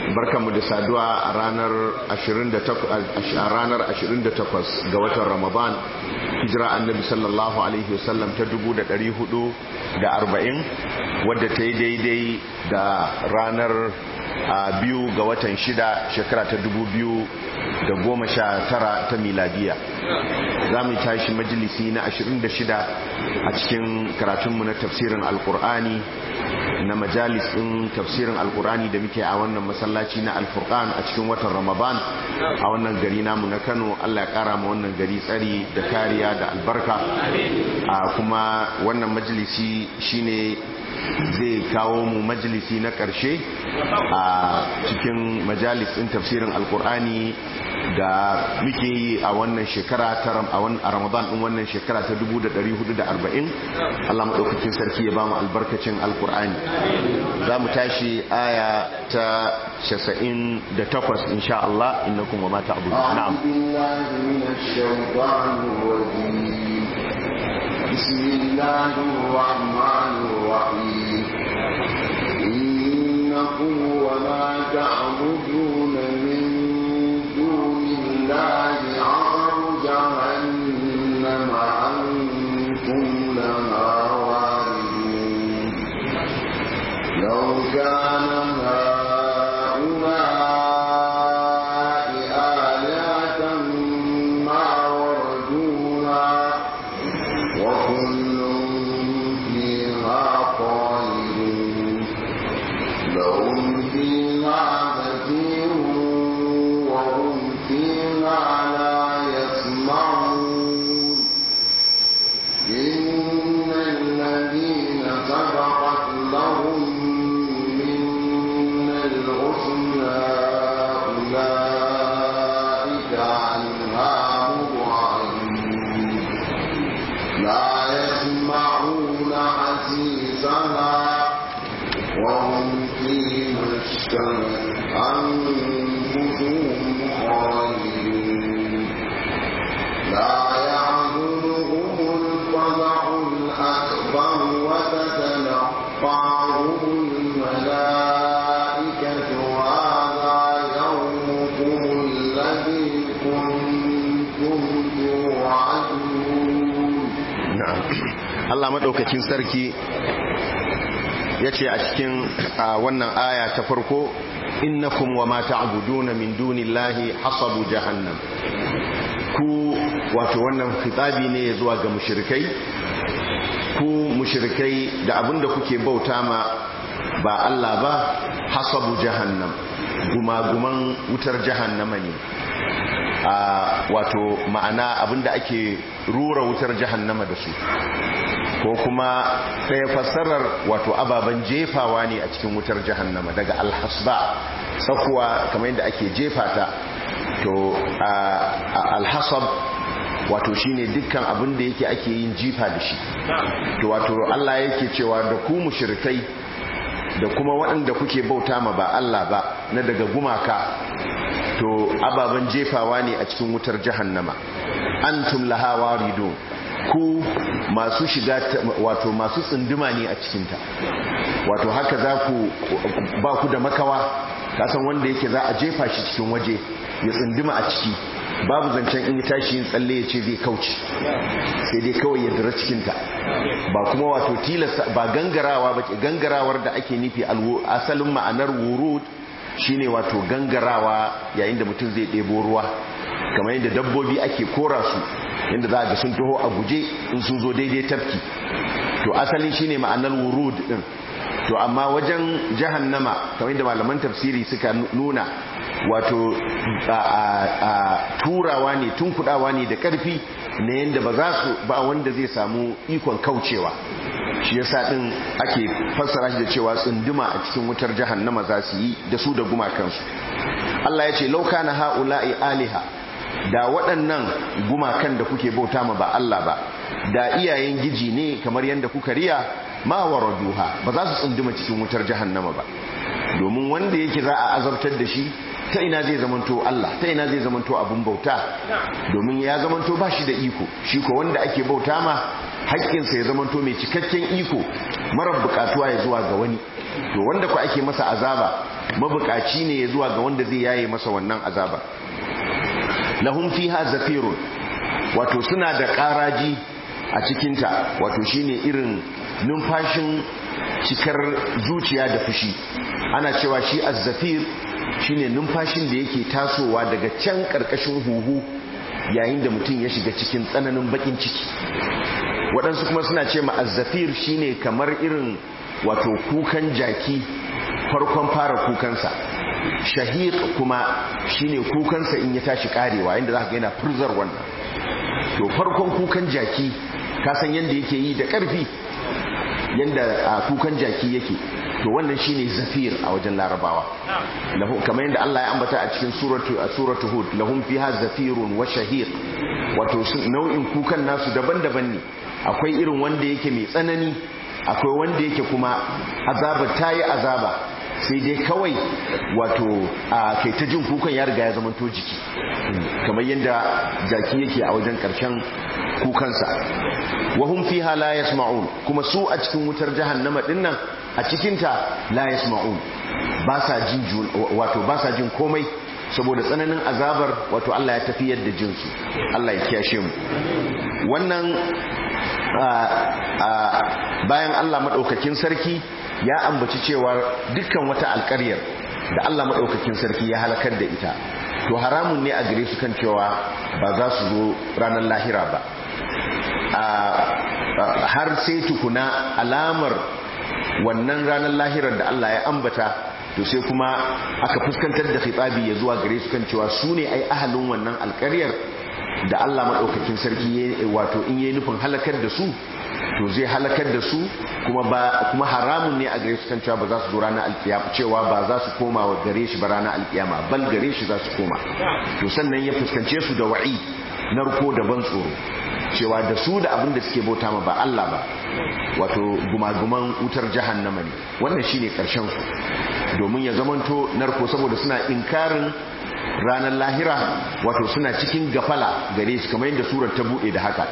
barkanmu da saduwa a ranar 28 ga watan ramadan hijira annabi sallallahu alaihi wasallam ta 440 wadda ta yi daidai da ranar biyu ga watan shida shekara ta 2019 ta miladiya za mu tashi majalisi na 26 a cikin karatunmu na tafsirin alkur'ani na majalis ɗin tafsirin alkurani da muke a wannan masallaci na alfurkan a cikin watan ramadan a wannan gari namu na kano allah ya kara ma wannan gari tsari da kariya da albarka a kuma wannan majalisi shine zai kawo mu majalisi na ƙarshe a cikin majalis ɗin tafsirin alkur'ani da muke yi a wannan shekara ta a ramadan ɗin wannan shekara ta 1440 Allah maɗaukakin sarki ya ba mu albarkacin alkur'ani za mu tashi aya ta 98 insha Allah innakum wa ma ta'budu na'am بسم الله الرحمن الرحيم إنكم وما تعبدون من دون الله عصر جهنم أنتم لها واردون لو كان هؤلاء آلهة ما وردوها وكل فيها خالدون لهم فيها زفير وهم فيها لا يسمعون إن الذين سبقت لهم من الحسنى أولئك عنها مبعدون لا يسمعون حسيسها وهم فيما اشتهت أنفسهم خالدون لا يعذرهم الفزع الأكبر وتتلقاهم الملائكة هذا يومكم الذي كنتم توعدون Allah maɗaukakin sarki ya ce a cikin wannan aya ta farko innakum wa ma ta'buduna min dunillahi hasabu jahannam ku wato wannan fitabi ne zuwa ga mushrikai ku mushrikai da abinda kuke bauta ma ba Allah ba hasabu jahannam gumaguman wutar jahannama ne a wato ma'ana abinda ake rura wutar jahannama da su ko kuma ɗaya fassarar wato ababen jefawa ne a cikin wutar jahannama daga alhasba tsakuwa kamar yadda ake jefa ta to alhasab wato shine dukkan abin da yake ake yin jifa da shi to wato Allah yake cewa da ku mushrikai da kuma waɗanda kuke bauta ma ba Allah ba na daga gumaka to ababen jefawa ne a cikin wutar jahannama antum laha waridun ku masu shiga wato masu tsunduma ne a cikinta wato haka za ku ba ku da makawa kasan wanda yake za a jefa shi cikin waje ya tsunduma a ciki babu zancen in tashi yin tsalle ya ce zai kauce sai dai kawai ya dira cikinta ba kuma wato tilasta ba gangarawa ba gangarawar da ake nufi asalin ma'anar wurud shine wato gangarawa yayin da mutum zai ɗebo ruwa kamar yadda dabbobi ake kora su yadda za a ga sun taho a guje in sun zo daidai tafki to asalin shine ma'anar wurud din to amma wajen jahannama kamar yadda malaman tafsiri suka nuna wato a turawa ne tunkudawa ne da karfi na yadda ba za su ba wanda zai samu ikon kaucewa shi yasa din ake fassara shi da cewa tsunduma a cikin wutar jahannama za su yi da su da gumakansu Allah ya ce lauka na ha'ula'i aliha da waɗannan gumakan da kuke bauta ma ba Allah ba da iyayen giji ne kamar yadda kuka riya ma waraduha ba za su tsunduma cikin wutar jahannama ba domin wanda yake za a azabtar da shi ta ina zai zamanto Allah ta ina zai zamanto abun bauta domin ya zamanto ba shi da iko shi ko wanda ake bauta ma haƙƙinsa ya zamanto mai cikakken iko marar buƙatuwa ya zuwa ga wani to wanda ku ake masa azaba mabukaci ne zuwa ga wanda zai yaye masa wannan azaba lahum fiha zafirun wato suna da karaji a cikinta wato shine irin numfashin cikar zuciya da fushi ana cewa shi azzafir shine numfashin da yake tasowa daga can karkashin huhu yayin da mutum ya shiga cikin tsananin bakin ciki waɗansu kuma suna ce ma azzafir shine kamar irin wato kukan jaki farkon fara kukansa shahir kuma shine kukansa in ya tashi karewa inda za ka yana furzar wannan to farkon kukan jaki kasan yadda yake yi da ƙarfi yadda kukan jaki yake to wannan shine zafir a wajen larabawa kamar yadda Allah ya ambata a cikin suratu a suratu hud lahum fiha zafirun wa shahir wato nau'in kukan nasu daban-daban ne akwai irin wanda yake mai tsanani akwai wanda yake kuma azaba tayi azaba sai dai kawai wato a kai ta jin kukan ya riga ya zama to jiki kamar yadda jaki yake a wajen karshen kukansa wahum fiha la yasma'un kuma su a cikin wutar jahannama dinnan a cikinta la yasma'un ba sa jin wato ba sa jin komai saboda tsananin azabar wato Allah ya tafi yadda jinsu Allah ya kiyashe mu wannan bayan Allah madaukakin sarki ya ambaci cewa dukkan wata alƙaryar da Allah madaukakin sarki ya halakar da ita to haramun ne a gare su kan cewa ba za su zo ranar lahira ba har sai tukuna alamar wannan ranar lahirar da Allah ya ambata to sai kuma aka fuskantar da khitabi ya zuwa gare su kan cewa su ne ai ahalin wannan alƙaryar da Allah maɗaukakin sarki wato in yayi nufin halakar da su to zai halakar da su kuma ba kuma haramun ne a gare su kan cewa ba za su zo ranar alkiyama cewa ba za su koma wa gare shi ba ranar alkiyama bal gare shi za su koma to sannan ya fuskance su da wa'i narko da ban tsoro cewa da su da abin da suke bauta ma ba Allah ba wato gumaguman wutar jahannama ne wannan shine karshen su domin ya zamanto narko saboda suna inkarin ranar lahira wato suna cikin gafala gare shi kamar yadda surar ta bude da haka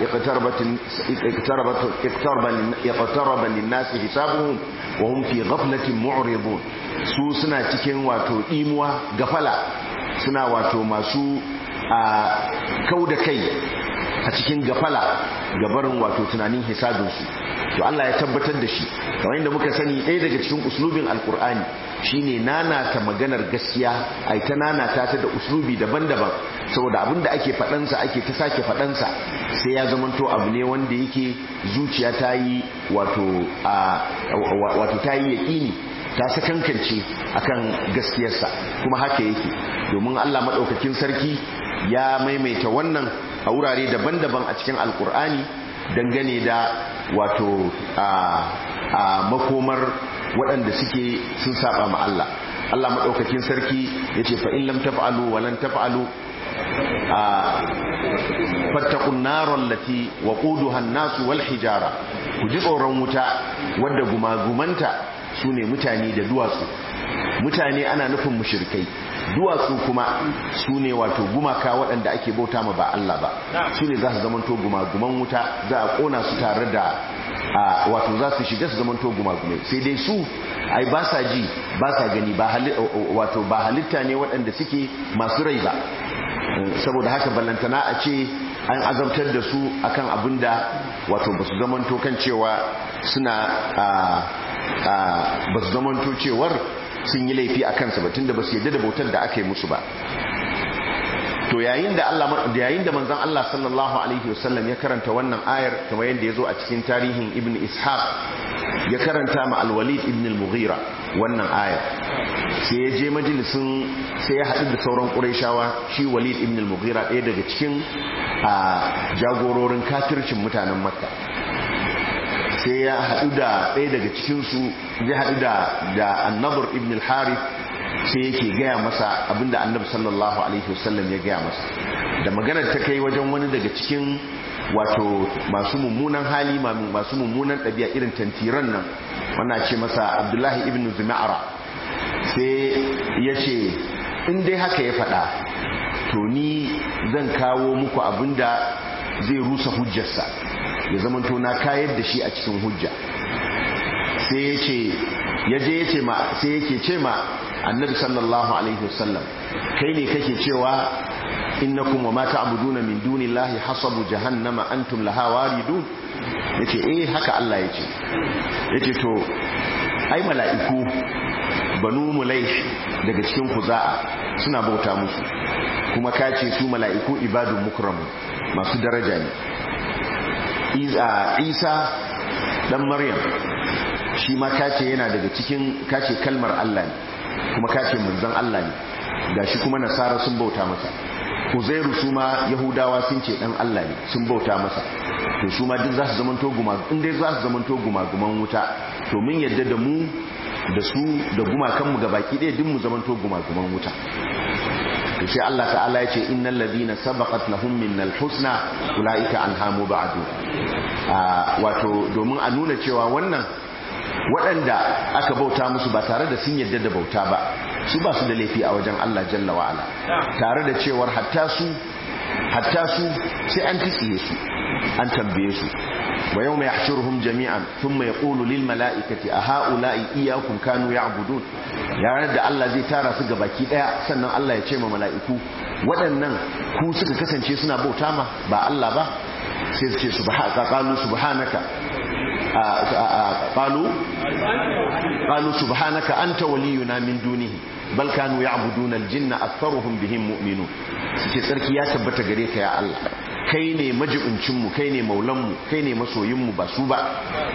iqtaraba lin-nas hisabuhum wa hum fi ghaflatin mu'ridun su suna cikin wato dimuwa gafala suna wato masu a kauda kai a cikin gafala gabarin wato tunanin hisabinsu to Allah ya tabbatar da shi kamar yadda muka sani ɗaya daga cikin uslubin alkur'ani shine nanata maganar gaskiya ai ta nanata ta da uslubi daban-daban saboda abin da ake faɗansa ake ta sake faɗansa sai ya zamanto abu ne wanda yake zuciya ta yi wato wato ta yi yaƙini ta sakankance akan gaskiyarsa kuma haka yake domin Allah maɗaukakin sarki ya maimaita wannan a wurare daban-daban a cikin alkur'ani dangane da wato a makomar waɗanda suke sun saba ma Allah Allah maɗaukakin sarki ya ce fa'in lam taf'alu wa lan taf'alu a fattakun naron lati wa ƙuduhan nasu wal hijara ku ji tsoron wuta wadda gumagumanta su ne mutane da duwatsu mutane ana nufin mushirkai duwatsu kuma su ne wato gumaka waɗanda ake bauta ma ba Allah ba su ne za su zamanto gumaguman wuta za a ƙona su tare da wato za su shiga su zamanto gumagumai sai dai su ai ba sa ji ba sa gani wato ba halitta ne waɗanda suke masu rai ba saboda haka ballantana a ce an azabtar da su akan abin da wato ba su zamanto kan cewa suna ba su zamanto cewar sun yi laifi a kansa ba tunda ba su yadda da bautar da aka yi musu ba to yayin da Allah yayin da manzon Allah sallallahu alaihi wasallam ya karanta wannan ayar kamar yadda yazo a cikin tarihin Ibn Ishaq ya karanta ma Al-Walid ibn Al-Mughira wannan ayar sai ya je majalisin sai ya haɗu da sauran Qurayshawa shi Walid ibn Al-Mughira ɗaya daga cikin jagororin kafircin mutanen Makka sai ya haɗu da ɗaya daga cikinsu ya haɗu da da annabar ibn al-harith sai yake gaya masa abinda annabi sallallahu alaihi wasallam ya gaya masa da maganar ta kai wajen wani daga cikin wato masu mummunan hali masu mummunan ɗabi'a irin tantiran nan wannan ce masa abdullahi ibn zuma'ara sai ya ce in dai haka ya faɗa to ni zan kawo muku abinda zai rusa hujjarsa ya zama na kayar da shi a cikin hujja sai ya ce ya je ya ce ma sai yake ce ma annabi sallallahu alaihi wasallam kai ne kake cewa innakum wa ma ta'buduna min dunillahi hasabu jahannama antum laha waridun yace eh haka Allah yace yace to ai mala'iku banu mulaish daga cikin kuza'a suna bauta musu kuma kace su mala'iku ibadun mukramu masu daraja ne Isa dan Maryam shi ma kace yana daga cikin kace kalmar Allah ne kuma kace manzon Allah ne gashi kuma nasara sun bauta masa Uzairu su ma Yahudawa sun ce dan Allah ne sun bauta masa to su ma duk za su zamanto guma in dai za su zamanto gumaguman wuta to mun yadda da mu da su da gumakan mu gabaki ɗaya duk mu zamanto gumaguman wuta to sai Allah ta'ala ya ce innal ladina sabaqat lahum minnal husna ulaika anha mubadu wato domin a nuna cewa wannan waɗanda aka bauta musu ba tare da sun yadda da bauta ba su ba su da laifi a wajen Allah jalla wa'ala tare da cewar hatta su hatta su sai an tsiye su an tambaye su wa yau mai hashiruhum jami'an sun mai ƙulu lil mala'ikati a ha'ula'i iyakun kanu ya abudun yaran da Allah zai tara su ga baki ɗaya sannan Allah ya ce ma mala'iku waɗannan ku suka kasance suna bauta ma ba Allah ba sai su ce subhanaka قالوا قالوا سبحانك أنت ولينا من دونه بل كانوا يعبدون الجن أكثرهم بهم مؤمنون suke tsarki ya tabbata gare ka ya Allah kai ne majibincinmu kai ne maulanmu kai ne masoyinmu ba su ba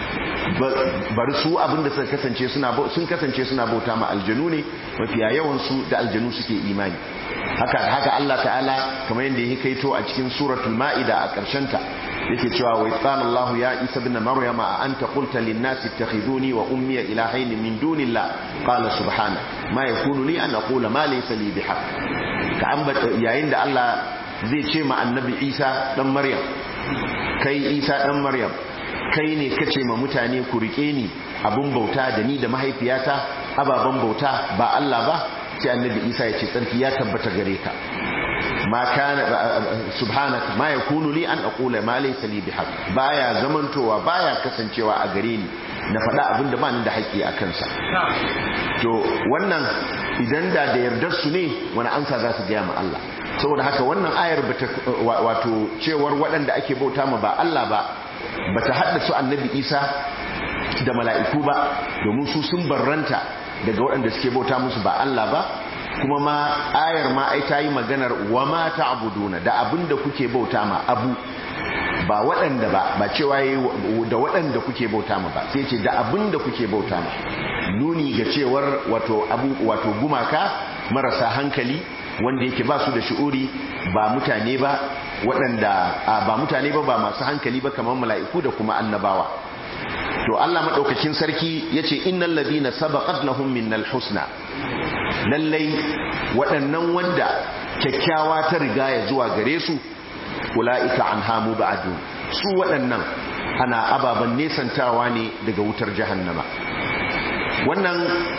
bari su abinda suka kasance suna sun kasance suna bauta ma aljanu ne mafiya yawan su da aljanu suke imani haka haka Allah ta'ala kamar yadda yake kaito a cikin suratul ma'ida a karshen ta yake cewa wa qala Allah ya Isa ibn Maryam a anta qulta lin nasi ittakhiduni wa ummi ilahayn min dunillah qala subhana ma yakunu li an aqula ma laysa li bihaq ka ambata yayin da Allah zai ce ma annabi Isa dan Maryam kai Isa dan Maryam kai ne kace ma mutane ku rike ni abun bauta da ni da mahaifiyata ababan bauta ba Allah ba sai annabi Isa ya ce tsarki ya tabbata gare ka ma kana subhanaka ma yakunu li an aqula ma laysa li bihaq baya zamantowa baya kasancewa a gare ni na faɗa abin da ba ni da haƙƙi a kansa to wannan idan da da yardar su ne wani ansa za su gaya ma Allah saboda haka wannan ayar bata wato cewar waɗanda ake bauta ma ba Allah ba bata haddasa annabi Isa da mala'iku ba domin su sun barranta daga waɗanda suke bauta musu ba Allah ba kuma ma ayar ma ai ta yi maganar wa ma ta'buduna da abinda kuke bauta ma abu ba waɗanda ba ba cewa da waɗanda kuke bauta ma ba sai ce da abinda kuke bauta ma nuni ga cewar wato abu wato gumaka marasa hankali wanda yake ba su da shi'uri ba mutane ba waɗanda ba mutane ba ba masu hankali ba kamar mala'iku da kuma annabawa to Allah madaukakin sarki yace innal ladina sabaqat lahum minnal husna lallai waɗannan wanda kyakkyawa ta riga ya zuwa gare su ulaika anha mubadu su waɗannan ana ababan nesantawa ne daga wutar jahannama wannan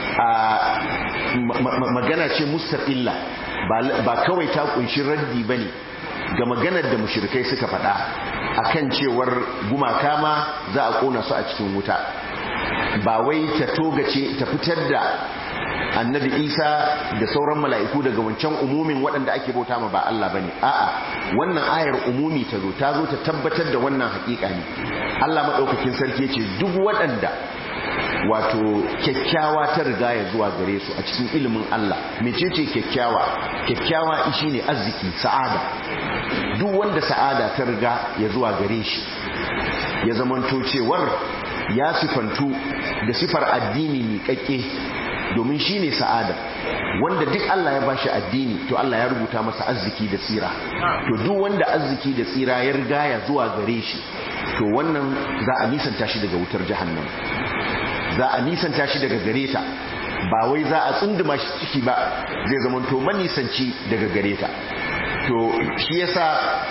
magana ce mustaqilla ba kawai ta kunshi raddi bane ga maganar da mushrikai suka faɗa akan cewar gumaka ma za a kona su a cikin wuta ba wai ta togace ta fitar da annabi isa da sauran mala'iku daga wancan umumin waɗanda ake bauta ma ba Allah bane a'a wannan ayar umumi ta zo ta zo ta tabbatar da wannan haƙiƙa ne Allah maɗaukakin sarki ce duk waɗanda wato kyakkyawa ta riga ya zuwa gare su a cikin ilimin Allah mecece kyakkyawa kyakkyawa shi ne arziki sa'ada duk wanda sa'ada ta riga ya zuwa gare shi ya zamanto cewar ya sifantu da sifar addini miƙaƙƙe domin shi ne sa'ada wanda duk Allah ya bashi addini to Allah ya rubuta masa arziki da tsira to duk wanda arziki da tsira ya riga ya zuwa gare shi to wannan za a nisanta shi daga wutar jahannam za a nisanta shi daga gare ta ba wai za a tsunduma shi ciki ba zai zama to manisanci daga gare ta to shi yasa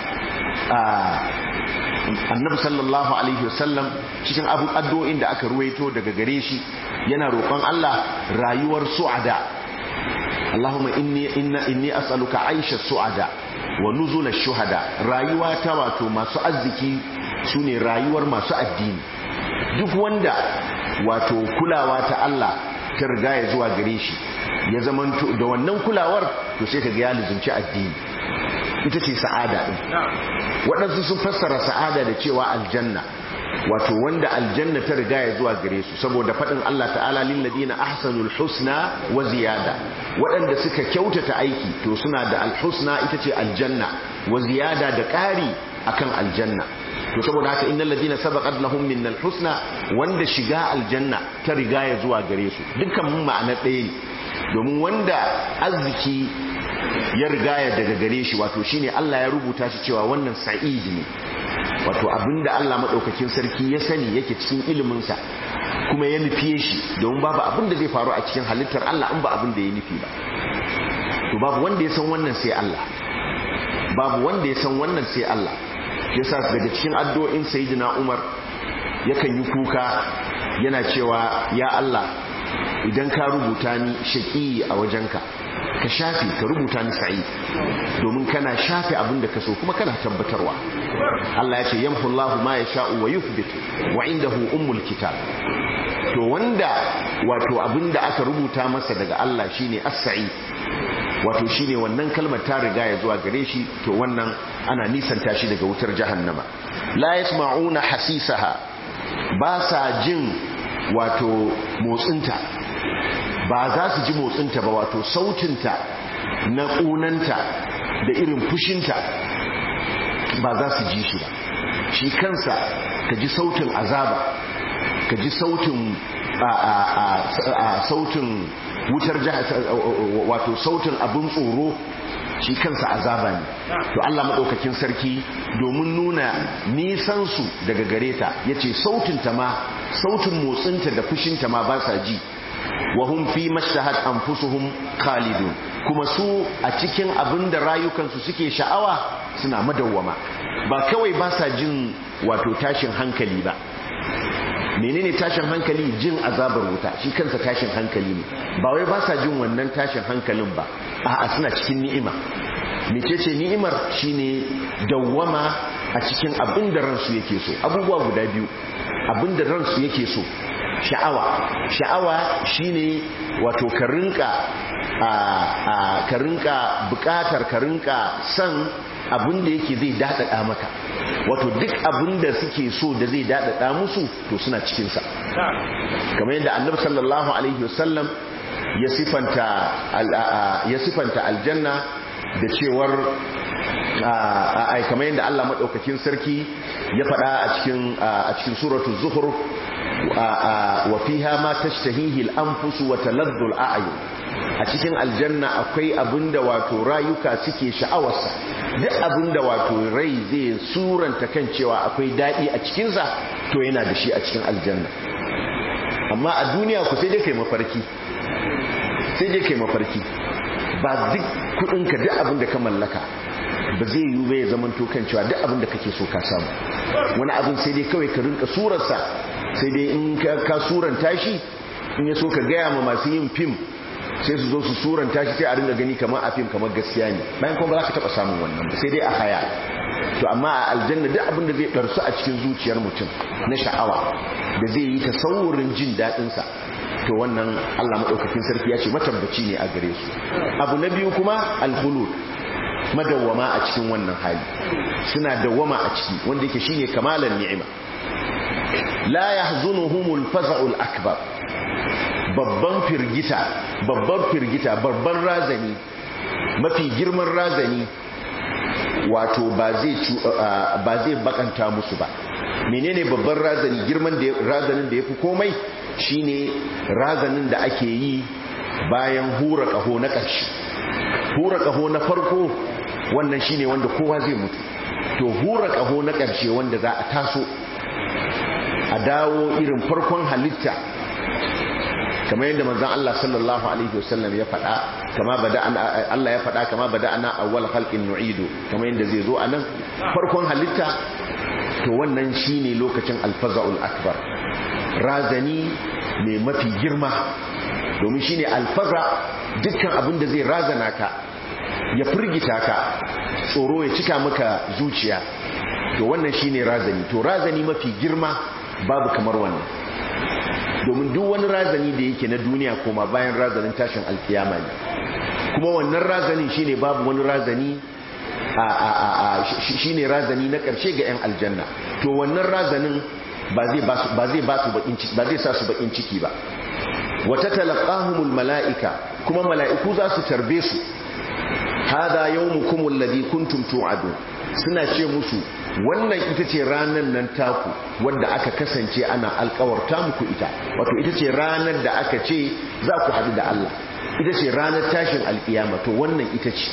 annabi sallallahu alaihi wasallam cikin abu addu'o'in da aka ruwaito daga gare shi yana roƙon Allah rayuwar su'ada Allahumma inni inna inni as'aluka aisha su'ada wa nuzul ash-shuhada rayuwa ta wato masu arziki sune rayuwar masu addini duk wanda wato kulawa ta Allah ta riga ya zuwa gare shi ya zamanto da wannan kulawar to sai ka ga ya lizunci addini ita ce sa'ada din waɗansu sun fassara sa'ada da cewa aljanna wato wanda aljanna ta riga ya zuwa gare su saboda faɗin Allah ta'ala lil ladina ahsanul husna wa ziyada waɗanda suka kyautata aiki to suna da alhusna ita ce aljanna wa ziyada da ƙari akan aljanna to saboda haka innal ladina sabaqat lahum minnal husna wanda shiga aljanna ta riga ya zuwa gare su dukkan mun ma'ana ɗaya ne domin wanda arziki ya rigaya daga gare shi wato shine Allah ya rubuta shi cewa wannan sa'id ne wato abinda Allah madaukakin sarki ya sani yake cikin ilimin sa kuma ya nufiye shi domin babu abin da zai faru a cikin halittar Allah in ba abin da ya nufi ba to babu wanda ya san wannan sai Allah babu wanda ya san wannan sai Allah yasa daga cikin addu'o'in sayyidina Umar yakan yi kuka yana cewa ya Allah idan ka rubuta ni shaqi a wajenka ka shafe ka rubuta ni sa'id domin kana shafe abin da ka so kuma kana tabbatarwa Allah ya ce yamhu Allahu ma yasha'u wa yuthbit wa indahu ummul kitab to wanda wato abin da aka rubuta masa daga Allah shine as-sa'id wato shine wannan kalmar ta riga ya zuwa gare shi to wannan ana nisanta shi daga wutar jahannama la yasma'una hasisaha ba sa jin wato motsinta ba za su ji motsinta ba wato sautinta na ƙunanta da irin fushinta ba za su ji shi ba shi kansa ka ji sautin azaba ka ji sautin a sautin wutar wato sautin abin tsoro shi kansa azaba ne to Allah maɗaukakin sarki domin nuna nisansu daga gare ta ya ce sautinta ma sautin motsinta da fushinta ma ba sa ji wahum fi mashtahat anfusuhum khalidun kuma su a cikin abin da rayukansu suke sha'awa suna madawwama ba kawai ba sa jin wato tashin hankali ba menene tashin hankali jin azabar wuta shi kansa tashin hankali ne ba wai ba sa jin wannan tashin hankalin ba a'a suna cikin ni'ima mecece ni'imar shine dawwama a cikin abin da ransu yake so abubuwa guda biyu abin da ransu yake so sha'awa sha'awa shine wato ka rinka a ka rinka bukatar ka rinka san abin da yake zai dadada maka wato duk abin da suke so da zai dadada musu to suna cikin sa kamar yadda annabi sallallahu alaihi wasallam ya sifanta ya sifanta aljanna da cewar ai kamar yadda Allah madaukakin sarki ya faɗa a cikin a cikin suratul zukhruf wa fiha ma tashtahihi al-anfus wa taladdu al-a'yun a cikin aljanna akwai abinda wato rayuka suke sha'awarsa duk abinda wato rai zai suranta kan cewa akwai dadi a cikin sa to yana da shi a cikin aljanna amma a duniya ku sai dai kai mafarki sai dai kai mafarki ba duk kudinka duk abinda ka mallaka ba zai yi ba ya zamanto kan cewa duk abinda kake so ka samu wani abin sai dai kawai ka rinka surarsa sai dai in ka suranta shi in ya so ka gaya ma masu yin fim sai su zo su suranta shi sai a ringa gani kamar a fim kamar gaskiya ne bayan kuma ba za ka taba samun wannan ba sai dai a haya to amma a aljanna duk abin da zai ɗarsu a cikin zuciyar mutum na sha'awa da zai yi tasawurin jin daɗinsa to wannan Allah maɗaukakin sarki ya ce matabbaci ne a gare su abu na biyu kuma alhulud madawwama a cikin wannan hali suna dawwama a ciki wanda yake shine kamalan ni'ima la yahzunuhumul faza'ul akbar babban firgita babban firgita babban razani mafi girman razani wato ba zai ba zai bakanta musu ba menene babban razani girman da razanin da yafi komai shine razanin da ake yi bayan hura kaho na ƙarshe hura kaho na farko wannan shine wanda kowa zai mutu to hura kaho na ƙarshe wanda za a taso a dawo irin farkon halitta kamar yadda manzon Allah sallallahu alaihi wasallam ya faɗa kama bada Allah ya faɗa kama bada ana awwal khalqin nu'idu kamar yadda zai zo anan farkon halitta to wannan shine lokacin alfaza'ul akbar razani mai mafi girma domin shine alfaza dukkan abin da zai razana ka ya firgita ka tsoro ya cika maka zuciya to wannan shine razani to razani mafi girma babu kamar wannan domin duk wani razani da yake na duniya koma bayan razanin tashin alkiyama ne kuma wannan razanin shine babu wani razani shine razani na ƙarshe ga 'yan aljanna to wannan razanin ba zai ba su bakin ciki ba zai sa su bakin ciki ba wata talaqahumul mala'ika kuma mala'iku za su tarbe su hada yawmukum alladhi kuntum tu'adun suna ce musu wannan ita ce ranar nan taku wadda aka kasance ana alkawarta muku ita wato ita ce ranar da aka ce za ku haɗu da Allah ita ce ranar tashin alkiyama to wannan ita ce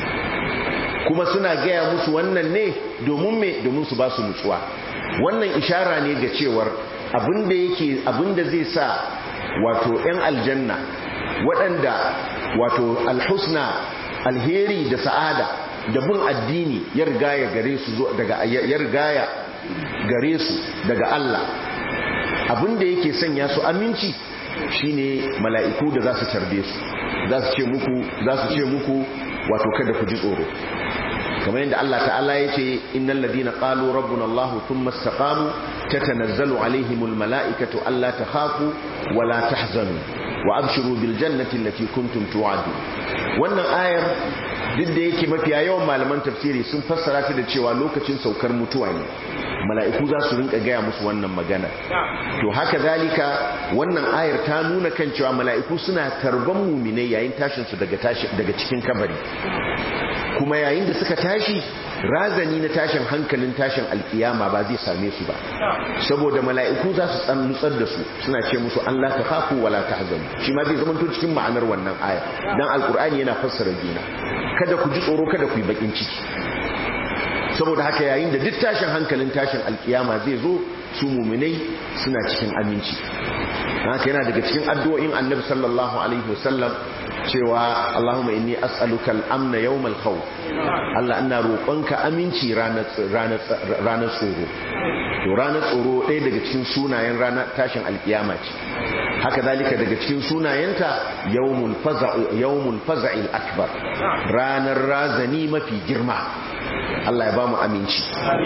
kuma suna gaya musu wannan ne domin me domin su ba su nutsuwa wannan ishara ne ga cewar abinda yake abinda zai sa wato 'yan aljanna waɗanda wato alhusna alheri da sa'ada da bin addini ya rigaya gare su daga ya rigaya gare su daga Allah abinda yake sanya su aminci shine mala'iku da za su tarbe su za su ce muku za su ce muku wato kada ku ji tsoro kamar yadda Allah ta'ala ya ce innal ladina qalu rabbuna Allah thumma istaqamu tatanazzalu alaihimul mala'ikatu alla takhafu wa la tahzanu wa abshiru bil jannati allati kuntum tu'adun wannan ayar duk da yake mafiya yawan malaman tafsiri sun fassara ta da cewa lokacin saukar mutuwa ne mala'iku za su rinka gaya musu wannan magana to haka zalika wannan ayar ta nuna kan cewa mala'iku suna tarban muminai yayin tashin su daga daga cikin kabari kuma yayin da suka tashi razani na tashin hankalin tashin alkiyama ba zai same su ba saboda mala'iku za su tsan nutsar da su suna ce musu an la takhafu wala tahzanu shi ma zai zama to cikin ma'anar wannan aya dan alkur'ani yana fassara juna kada ku ji tsoro kada ku yi bakin ciki saboda haka yayin da duk tashin hankalin tashin alkiyama zai zo su muminai suna cikin aminci haka yana daga cikin addu'o'in annabi sallallahu alaihi wasallam cewa Allahumma inni as'aluka al-amna yawmal khawf Allah ina roƙonka aminci ranar ranar tsoro to ranar tsoro ɗaya daga cikin sunayen ranar tashin alkiyama ce haka zalika daga cikin sunayenta yawmul faza'u yawmul faza'il akbar ranar razani mafi girma Allah ya ba mu aminci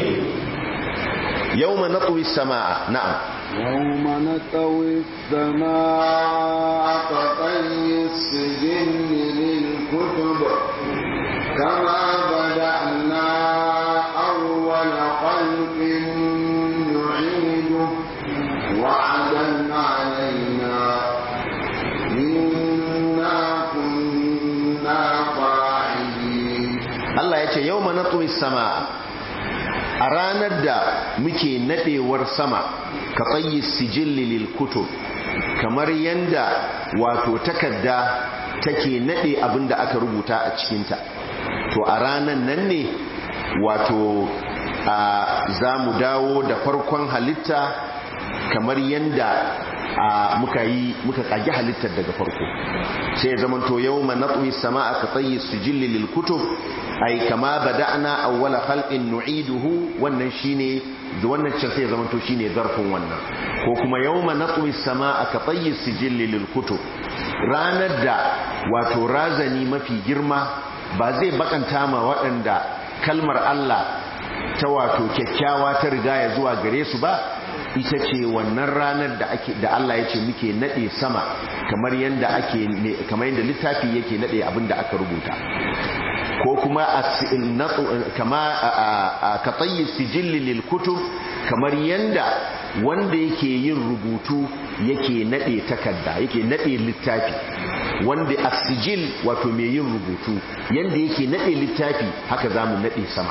yawma natwi samaa na'am يوم نطوي السماء كطي السجل للكتب كما بدأنا أول خلق نعيده وعدا علينا إنا كنا فاعلين Allah ya ce yau ma natsuwi sama a ranar da muke nadewar sama ka tsayi sijilli lil kutub kamar yanda wato takarda take nade abinda aka rubuta a cikinta to a ranar nan ne wato za mu dawo da farkon halitta kamar yanda muka yi muka kage halittar daga farko sai ya zama to yau ma natsuwi sama ka tsayi sijilli lil kutub ai kama bada'na awwala khalqin nu'iduhu wannan shine da wannan cin sai ya zama to shine zarfin wannan ko kuma yawma natwi samaa ka tayyi sijilli lil kutub ranar da wato razani mafi girma ba zai bakanta ma waɗanda kalmar Allah ta wato kyakkyawa ta riga ya zuwa gare su ba ita ce wannan ranar da ake da Allah ya ce muke nade sama kamar yanda ake kamar yanda littafi yake nade abin da aka rubuta ko kuma kama ka tsayi sijilli lil kutub kamar yanda wanda yake yin rubutu yake nade takarda yake nade littafi wanda asijil wato mai yin rubutu yanda yake nade littafi haka zamu nade sama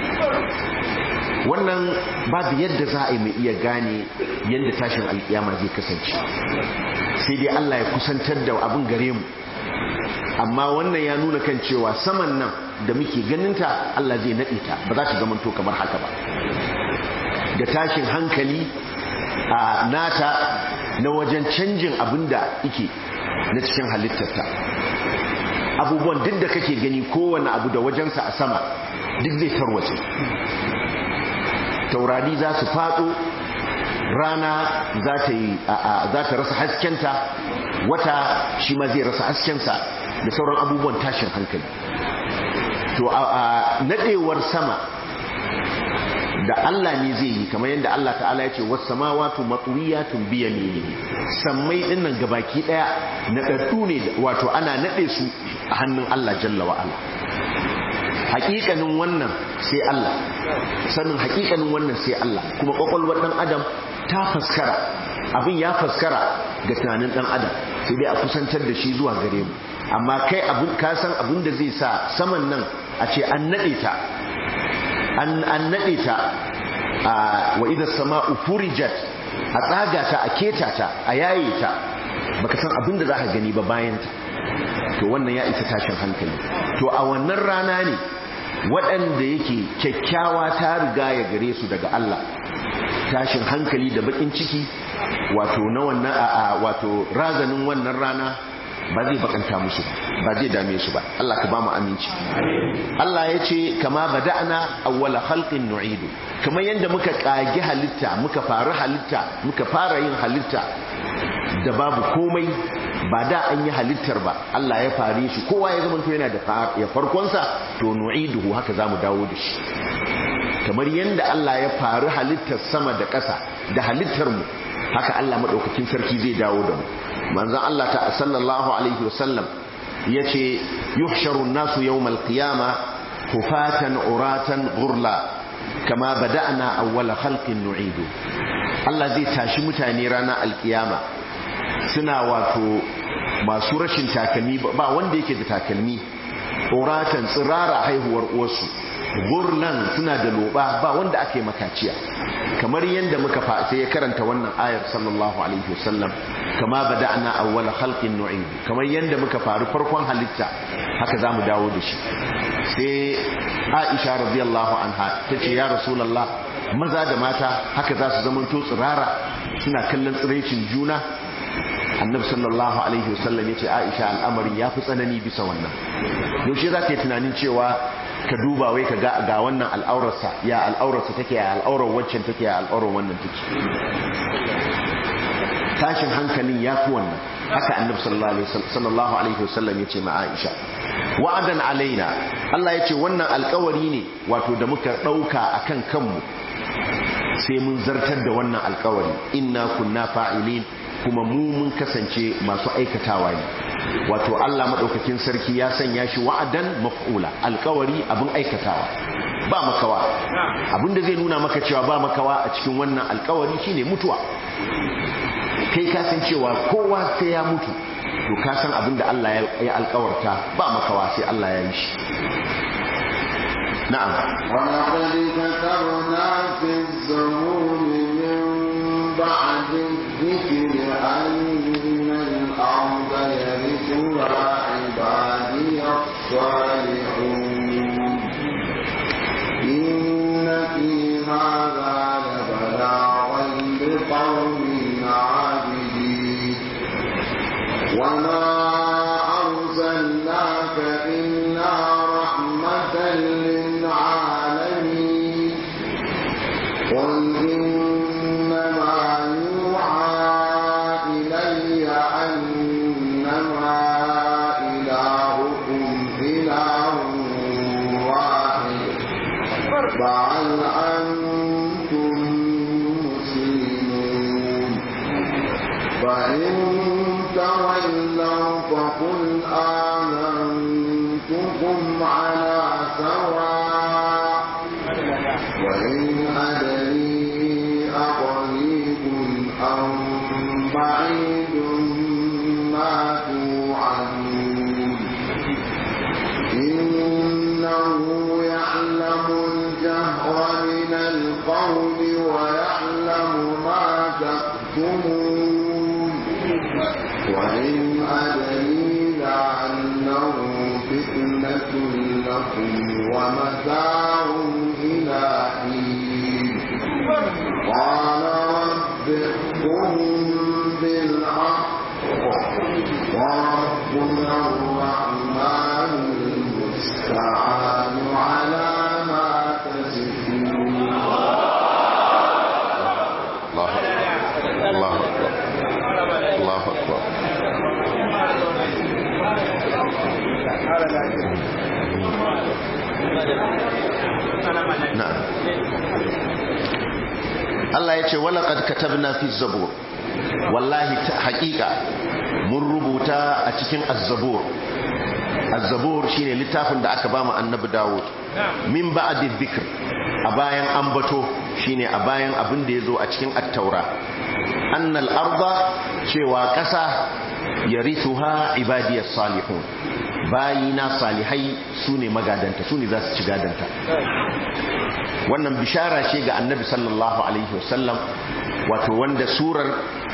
wannan babu yadda za a yi mai iya gane yadda tashin alkiyama zai kasance sai dai Allah ya kusantar da abin gare mu amma wannan ya nuna kan cewa saman nan da muke ganinta Allah zai naɗe ta ba za ta zamanto kamar haka ba da tashin hankali a nata na wajen canjin abin da ike na cikin halittarta abubuwan duk da kake gani kowane abu da wajensa a sama duk zai tarwace taurari za su faɗo rana za ta rasa haskenta wata shi ma zai rasa haskensa da sauran abubuwan tashin hankali to a nadewar sama da Allah ne zai yi kamar yadda Allah ta'ala ya ce was samawati matwiyatun bi yaminihi sammai dinnan gabaki daya na daddu ne wato ana nade su a hannun Allah jalla wa ala hakikanin wannan sai Allah sanin hakikanin wannan sai Allah kuma kwakwalwar dan adam ta faskara abin ya faskara ga tunanin dan adam sai dai a kusantar da shi zuwa gare mu amma kai abun ka san abin da zai sa saman nan a ce an nade ta an an nade ta wa idha sama'u furijat a tsaga ta a keta ta a yaye ta baka san abin da zaka gani ba bayan ta to wannan ya isa tashin hankali to a wannan rana ne waɗanda yake kyakkyawa ta riga ya gare su daga Allah tashin hankali da bakin ciki wato na wannan a wato razanin wannan rana ba zai bakanta musu ba zai dame su ba Allah ka ba mu aminci Allah ya ce kama bada'na awwala khalqin nu'idu kamar yadda muka kage halitta muka fara halitta muka fara yin halitta da babu komai ba da an yi halittar ba Allah ya fare shi kowa ya zama yana da ya farkonsa to nu'iduhu haka zamu dawo da shi kamar yadda Allah ya faru halittar sama da ƙasa da halittar mu haka Allah madaukakin sarki zai dawo da mu manzon Allah ta sallallahu alaihi wasallam yace yuhsharu an-nasu yawmal qiyama hufatan uratan ghurla kama bada'na awwala khalqin nu'idu Allah zai tashi mutane ranar alkiyama suna wato masu rashin takalmi ba wanda yake da takalmi uratan tsirara haihuwar uwarsu gurlan suna da loba ba wanda aka yi makaciya kamar yadda muka fa sai ya karanta wannan ayar sallallahu alaihi wasallam kama bada'na awwala khalqin nu'id kamar yadda muka faru farkon halitta haka zamu dawo da shi sai Aisha radiyallahu anha tace ya rasulullah maza da mata haka za su zama to tsirara suna kallon tsiraicin juna annabi sallallahu alaihi wasallam yace Aisha al'amarin yafi tsanani bisa wannan yaushe za ka yi tunanin cewa ka duba wai ka ga ga wannan al'aurarsa ya al'aurarsa take ya al'aurar waccan take ya al'aurar wannan take tashin hankalin ya fi wannan haka annabi sallallahu alaihi wasallam yace ma Aisha wa'adan alaina Allah yace wannan alƙawari ne wato da muka dauka akan kanmu sai mun zartar da wannan alƙawari inna kunna fa'ilin kuma mu mun kasance masu aikatawa ne wato Allah madaukakin sarki ya sanya shi wa'adan maf'ula alkawari abin aikatawa ba makawa abinda zai nuna maka cewa ba makawa a cikin wannan alkawari shine mutuwa kai ka san cewa kowa sai ya mutu to ka san abinda Allah ya alkawarta ba makawa sai Allah ya yi shi na'am ولقد كتبنا في الزبور من بعد الذكر أن الأرض يرثها عبادي الصالحون إن في هذا لبلاغا لقوم عابدين وما أرسلناك إلا رحمة للعالمين قل إنما يوحى إلي أنما إلهكم إله واحد فهل أنتم مسلمون فإن تولوا فقل آمنتكم على سواء وإن أدري أقريب أم بعيد ما توعدون إنه يعلم الجهر من القول ويعلم ما تكتمون وإن أدري لعله فتنة لكم ومتاع إلى حين قال رب احكم بالحق وربنا الرحمن المستعان على ما تصفون الله الله أكبر الله أكبر na'am Allah ya ce walaqad katabna fi zabur wallahi haƙiƙa mun rubuta a cikin az-zabur az-zabur shine littafin da aka bama annabi Dawud min ba'di dhikr a bayan ambato shine a bayan abin da yazo a cikin at-taura annal arda cewa ƙasa yarithuha ibadiyas salihun bayina salihai sune magadanta sune za su ci gadanta wannan bishara ce ga annabi sallallahu alaihi wasallam wato wanda surar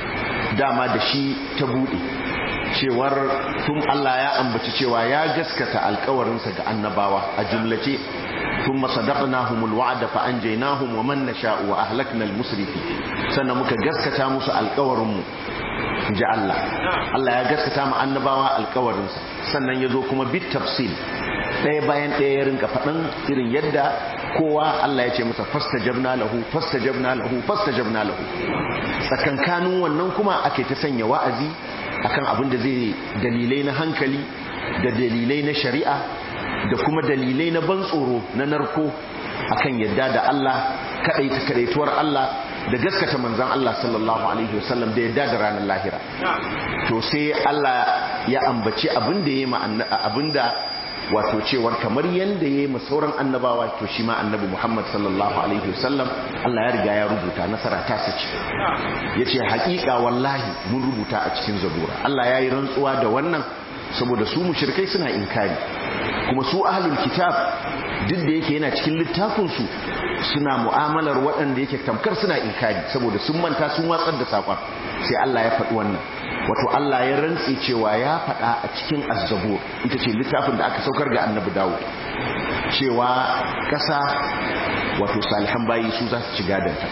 dama da shi ta bude cewar tun Allah ya ambaci cewa ya gaskata alkawarinsa ga annabawa a jumlace ثم صدقناهم الوعد فأنجيناهم ومن نشاء وأهلكنا المسرفين sannan muka gaskata musu alkawarinmu ji Allah Allah ya gaskata mu annabawa alkawarinsa sannan ya zo kuma bit tafsil ɗaya bayan ɗaya ya rinka faɗin irin yadda kowa Allah ya ce masa fastajabna lahu fastajabna lahu fastajabna lahu tsakankanin wannan kuma ake ta sanya wa'azi akan abin da zai dalilai na hankali da dalilai na shari'a da kuma dalilai na ban tsoro na narko akan yadda da Allah kadaita kadaituwar Allah da gaskata manzon Allah sallallahu alaihi wasallam da yadda da ranar lahira to sai Allah ya ambaci abin da yayi abin da wato cewar kamar yanda yayi ma sauran annabawa to shi ma annabi Muhammad sallallahu alaihi wasallam Allah ya riga ya rubuta nasara ta sace yace haƙiƙa wallahi mun rubuta a cikin zabura Allah yayi rantsuwa da wannan saboda su mushrikai suna inkari kuma su ahlul kitab duk da yake yana cikin littafin su suna mu'amalar waɗanda yake tamkar suna inkari saboda sun manta sun watsar da sakon sai Allah ya faɗi wannan wato Allah ya rantse cewa ya faɗa a cikin azzabur ita ce littafin da aka saukar ga annabi Dawud cewa ƙasa wato salihan bayi su za su ci gadanta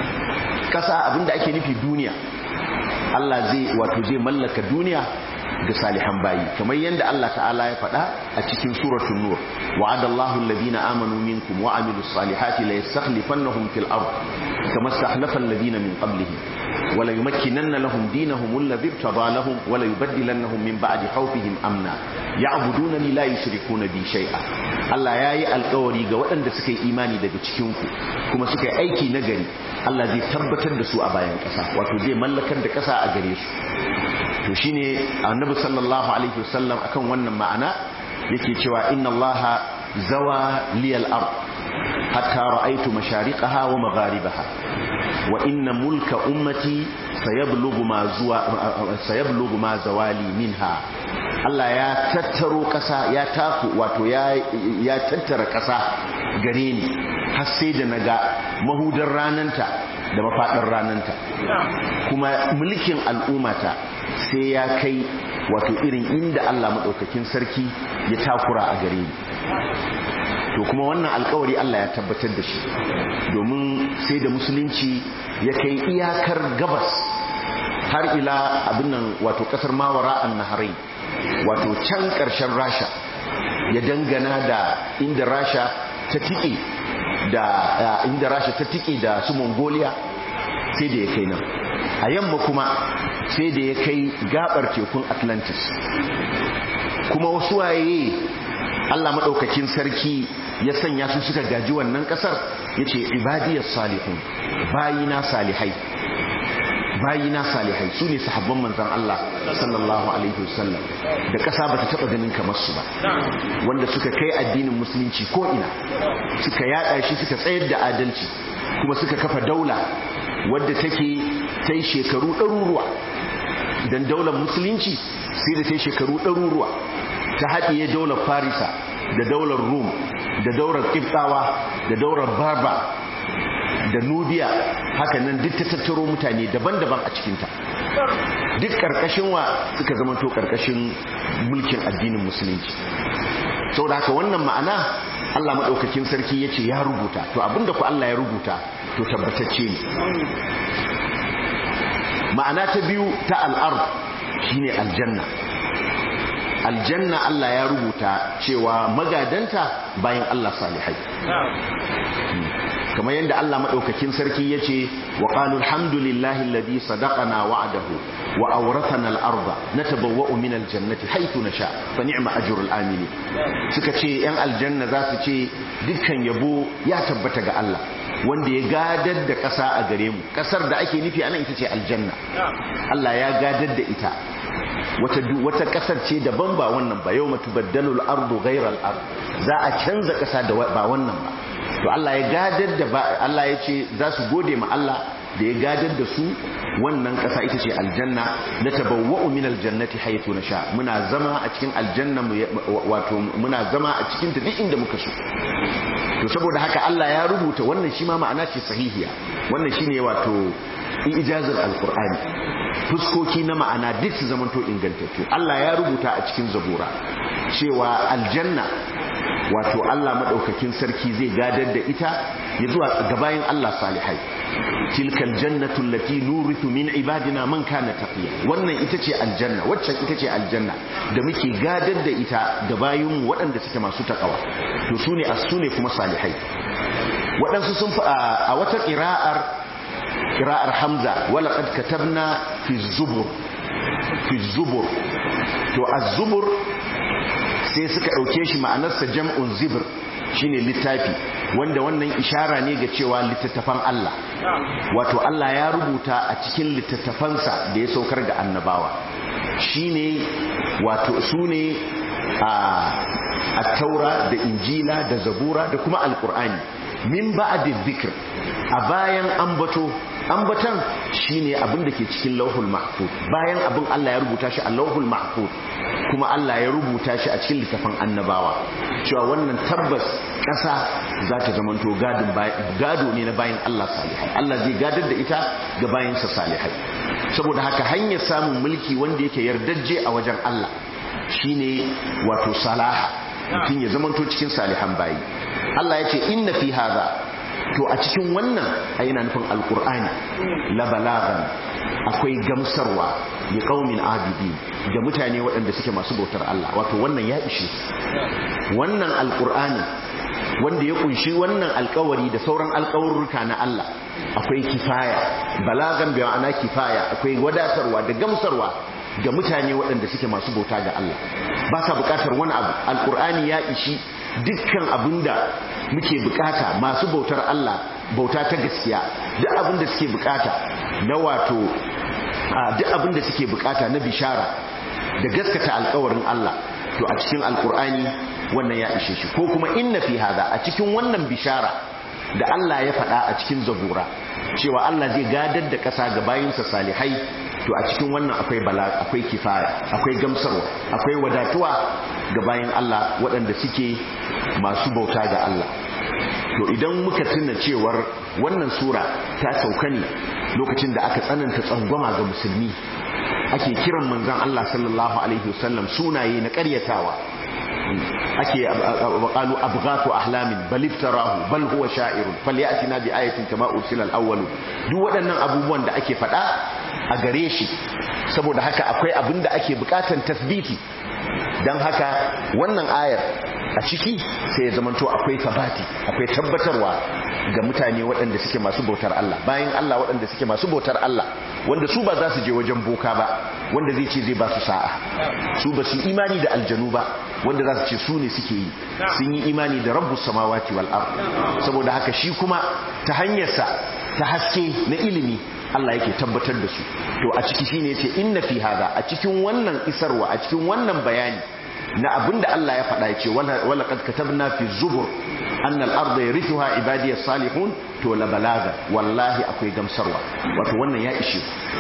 ƙasa abinda ake nufi duniya Allah zai wato zai mallaka duniya ga salihan bayi kamar yadda Allah ta'ala ya faɗa a cikin suratul nur wa'ada Allahu alladhina amanu minkum wa amilus salihati la yastakhlifannahum fil ard kama istakhlafa alladhina min qablihim wa la yumakkinanna lahum dinahum alladhi irtada lahum wa la yubaddilannahum min ba'di khawfihim amna ya'budunani la yushrikuna bi shay'a Allah yayi alƙawari ga waɗanda suka yi imani daga cikin ku kuma suka yi aiki nagari Allah zai tabbatar da su a bayan ƙasa wato zai mallakar da ƙasa a gare su to shine annabi sallallahu alaihi wasallam akan wannan ma'ana yake cewa inna allaha zawa liyal ard hatta ra'aytu mashariqaha wa magharibaha wa inna mulka ummati sayablughu ma zuwa sayablughu ma zawali minha Allah ya tattaro kasa ya taku wato ya ya tattara kasa gare ni har sai da naga mahudar rananta da mafaɗin rananta kuma mulkin al'ummata sai ya kai wato irin inda Allah maɗaukakin sarki ya takura a gare ni to kuma wannan alkawari Allah ya tabbatar da shi domin sai da musulunci ya kai iyakar gabas har ila abin nan wato kasar mawara an naharai wato can ƙarshen rasha ya dangana da inda rasha ta tike da inda rasha ta tike da su mongolia sai da ya kai nan a yamma kuma sai da ya kai gabar tekun atlantis kuma wasu waye allah maɗaukakin sarki ya sanya su suka gaji wannan ƙasar ya ce ibadiyar salihun bayina salihai bayina salihai su ne sahabban manzan Allah sallallahu alaihi wasallam da ƙasa ba ta taɓa ganin kamar su ba wanda suka kai addinin musulunci ko ina suka yaɗa shi suka tsayar da adalci kuma suka kafa daula wadda take ta yi shekaru ɗaruruwa don daular musulunci sai da ta yi shekaru ɗaruruwa ta haɗiye daular farisa da daular rum da daular ƙiftawa da daular barba da nubiya haka nan duk ta tattaro mutane daban-daban a cikinta duk ƙarƙashin wa suka zamanto ƙarƙashin mulkin addinin musulunci sau da haka wannan ma'ana Allah maɗaukakin sarki ya ce ya rubuta to abinda ku Allah ya rubuta to tabbatacce ne ma'ana ta biyu ta al'ar shine aljanna aljanna Allah ya rubuta cewa magadanta bayan Allah salihai kamar yadda Allah madaukakin sarki yace wa qalu alhamdulillahi alladhi sadaqana wa'dahu wa awrathana al-ardha natabawwa'u min al-jannati haythu nasha fa ni'ma ajrul amili suka ce yan aljanna za su ce dukkan yabo ya tabbata ga Allah wanda ya gadar da ƙasa a gare mu ƙasar da ake nufi anan ita ce aljanna Allah ya gadar da ita wata wata ƙasar ce daban ba wannan ba yau matubaddalu al-ardu ghayra al-ard za a canza ƙasa da ba wannan ba to Allah ya gadar da Allah ya ce za su gode ma Allah da ya gadar da su wannan ƙasa ita ce aljanna na tabawwa'u min aljannati haythu nasha muna zama a cikin aljanna wato muna zama a cikin ta duk inda muka so to saboda haka Allah ya rubuta wannan shi ma ma'ana ce sahihiya wannan shine wato ijazar alqur'ani fuskoki na ma'ana duk su zamanto ingantattu Allah ya rubuta a cikin zabura cewa aljanna wato Allah madaukakin sarki zai gadar da ita ya zuwa gabayin Allah salihai tilkal jannatu allati nurithu min ibadina man kana taqiya wannan ita ce aljanna waccan ita ce aljanna da muke gadar da ita ga bayinmu waɗanda suke masu takawa to sune as-sune kuma salihai waɗansu sun a wata qira'ar qira'ar hamza wala qad katabna fi zubur fi zubur to az-zubur sai suka ɗauke shi ma'anarsa jam'un zibir shine littafi wanda wannan ishara ne ga cewa littattafan Allah wato Allah ya rubuta a cikin littattafansa da ya saukar ga annabawa shine wato su ne a taura da injila da zabura da kuma alkur'ani min ba'di dhikr a bayan ambato ambatan shine abin da ke cikin lauhul mahfuz bayan abin Allah ya rubuta shi a lauhul mahfuz kuma Allah ya rubuta shi a cikin littafin annabawa cewa wannan tabbas ƙasa za ta zamanto gado ne na bayan Allah salihai Allah zai gadar da ita ga bayansa salihai saboda haka hanyar samun mulki wanda yake yardajje a wajen Allah shine wato salaha mutum ya zamanto cikin salihan bayi Allah ya ce inna fi hadha to a cikin wannan a yana nufin alkur'ani la balagan akwai gamsarwa ya kaumin abidi da mutane waɗanda suke masu bautar Allah wato wannan ya ishe wannan alkur'ani wanda ya kunshi wannan alkawari da sauran alkawarruka na Allah akwai kifaya balagan bi ma'ana kifaya akwai wadatarwa da gamsarwa ga mutane waɗanda suke masu bauta ga Allah ba sa buƙatar wani abu alkur'ani ya ishi dukkan abinda muke bukata masu bautar Allah bauta ta gaskiya duk abinda suke bukata na wato duk abinda suke bukata na bishara da gaskata alkawarin Allah to a cikin alkur'ani wannan ya ishe shi ko kuma inna fi hada a cikin wannan bishara da Allah ya faɗa a cikin zabura cewa Allah zai gadar da ƙasa ga bayinsa salihai to a cikin wannan akwai bala akwai kifaya akwai gamsarwa akwai wadatuwa ga bayin Allah waɗanda suke masu bauta ga Allah to idan muka tuna cewar wannan sura ta sauka ne lokacin da aka tsananta tsangwama ga musulmi ake kiran manzon Allah sallallahu alaihi wasallam sunaye na ƙaryatawa ake qalu abghatu ahlamin bal iftarahu bal huwa sha'irun falyatina bi ayatin kama ursila al-awwal duk waɗannan abubuwan da ake faɗa a gare shi saboda haka akwai abin da ake bukatan tasbiti dan haka wannan ayar a ciki sai ya zamanto akwai sabati akwai tabbatarwa ga mutane waɗanda suke masu bautar Allah bayan Allah waɗanda suke masu bautar Allah wanda su ba za su je wajen boka ba wanda zai ce zai ba su sa'a su ba su imani da aljanu ba wanda za su ce su ne suke yi sun yi imani da rabbus samawati wal ard saboda haka shi kuma ta hanyarsa ta haske na ilimi Allah yake tabbatar da su to a ciki shine yace inna fi hada a cikin wannan isarwa a cikin wannan bayani na abinda Allah ya faɗa yace wala qad katabna fi zubur anna al-ardha yarithuha ibadiyas salihun to la balaga wallahi akwai gamsarwa wato wannan ya ishe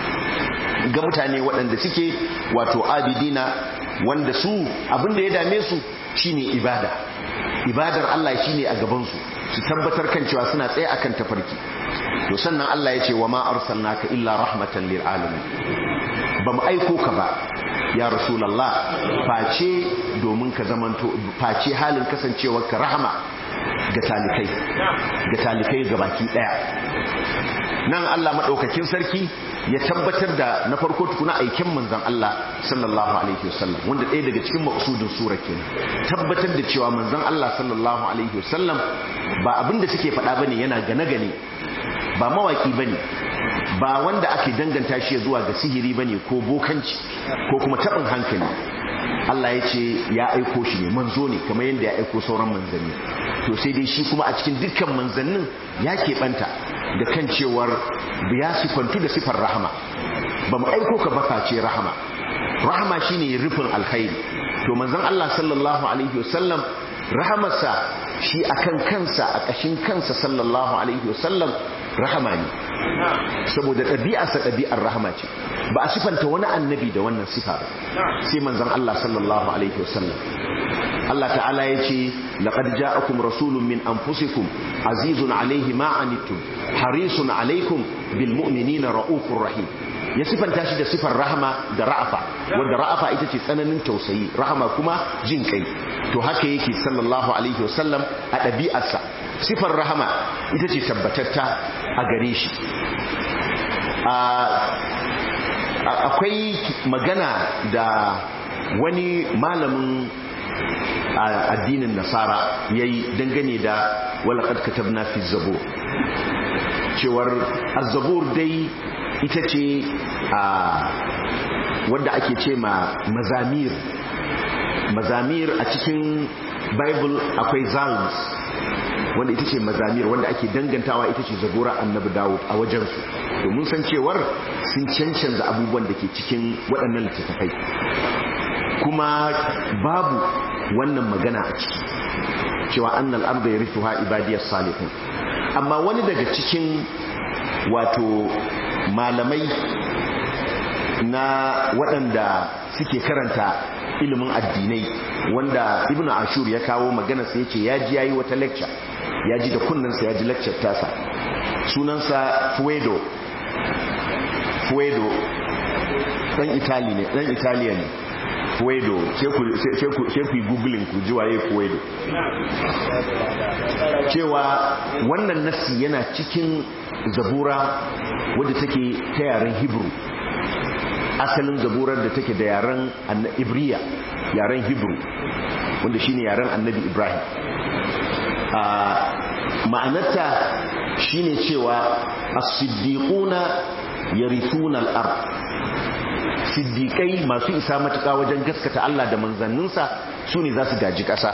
ga mutane waɗanda suke wato abidina wanda su abinda ya dame su shine ibada ibadar Allah shine a gaban su su tabbatar kan cewa suna tsaye akan tafarki to sannan Allah ya ce wa ma arsalnaka illa rahmatan lil alamin ba mu aiko ka ba ya rasulullah face domin ka zamanto face halin kasancewar ka rahama ga talikai ga talikai ga baki daya nan Allah madaukakin sarki ya tabbatar da na farko tukuna aiken manzon Allah sallallahu alaihi wasallam wanda ɗaya daga cikin maksudin sura kenan tabbatar da cewa manzon Allah sallallahu alaihi wasallam ba abin da suke faɗa bane yana gane gane ba mawaki bane ba wanda ake danganta shi zuwa ga sihiri bane ko bokanci ko kuma taɓin hankali Allah ya ce ya aiko shi ne manzo ne kamar yadda ya aiko sauran manzanni to sai dai shi kuma a cikin dukkan manzannin ya keɓanta da kan cewar ya sifantu da sifar rahama ba mu aiko ka baka ce rahama rahama shine rufin alkhairi to manzon Allah sallallahu alaihi wasallam rahamarsa shi akan kansa a ƙashin kansa sallallahu alaihi wasallam rahama ne saboda ɗabi'arsa ɗabi'ar rahama ce ba a sifanta wani annabi da wannan sifa ba sai manzon Allah sallallahu alaihi wasallam Allah ta'ala ya ce laqad ja'akum rasulun min anfusikum azizun alaihi ma anittum harisun alaikum bil mu'minina raufur rahim ya sifanta shi da sifar rahama da ra'afa wanda ra'afa ita ce tsananin tausayi rahama kuma jin kai to haka yake sallallahu alaihi wasallam a ɗabi'arsa sifar rahama ita ce tabbatatta a gare shi akwai magana da wani malamin addinin nasara ya yi dangane da walakad katabna fi zabur cewar azabur dai ita ce wadda ake ce ma mazamir mazamir a cikin bible akwai zalms wanda ita ce mazamir wanda ake dangantawa ita ce zabura annabi dawud a wajensu domin san cewar sun cancanza abubuwan da ke cikin waɗannan littattafai kuma babu wannan magana a ciki cewa annal arda yarithuha ibadiyas salihun amma wani daga cikin wato malamai na waɗanda suke karanta ilimin addinai wanda ibnu ashur ya kawo magana sai yace ya ji yayi wata lecture ya ji da kunnensa ya ji lecture tasa sunansa fuedo fuedo dan itali ne dan italiya ne fuedo sai ku yi googling ku ji waye fuedo cewa wannan nassi yana cikin zabura wadda take ta yaren hebrew asalin zaburar da take da yaren ibriya yaren hebrew wanda shine yaren annabi ibrahim ma'anarta shine cewa as-siddiquna yarithuna al-ard siddiqai masu isa matuƙa wajen gaskata Allah da manzanninsa su ne za su gaji ƙasa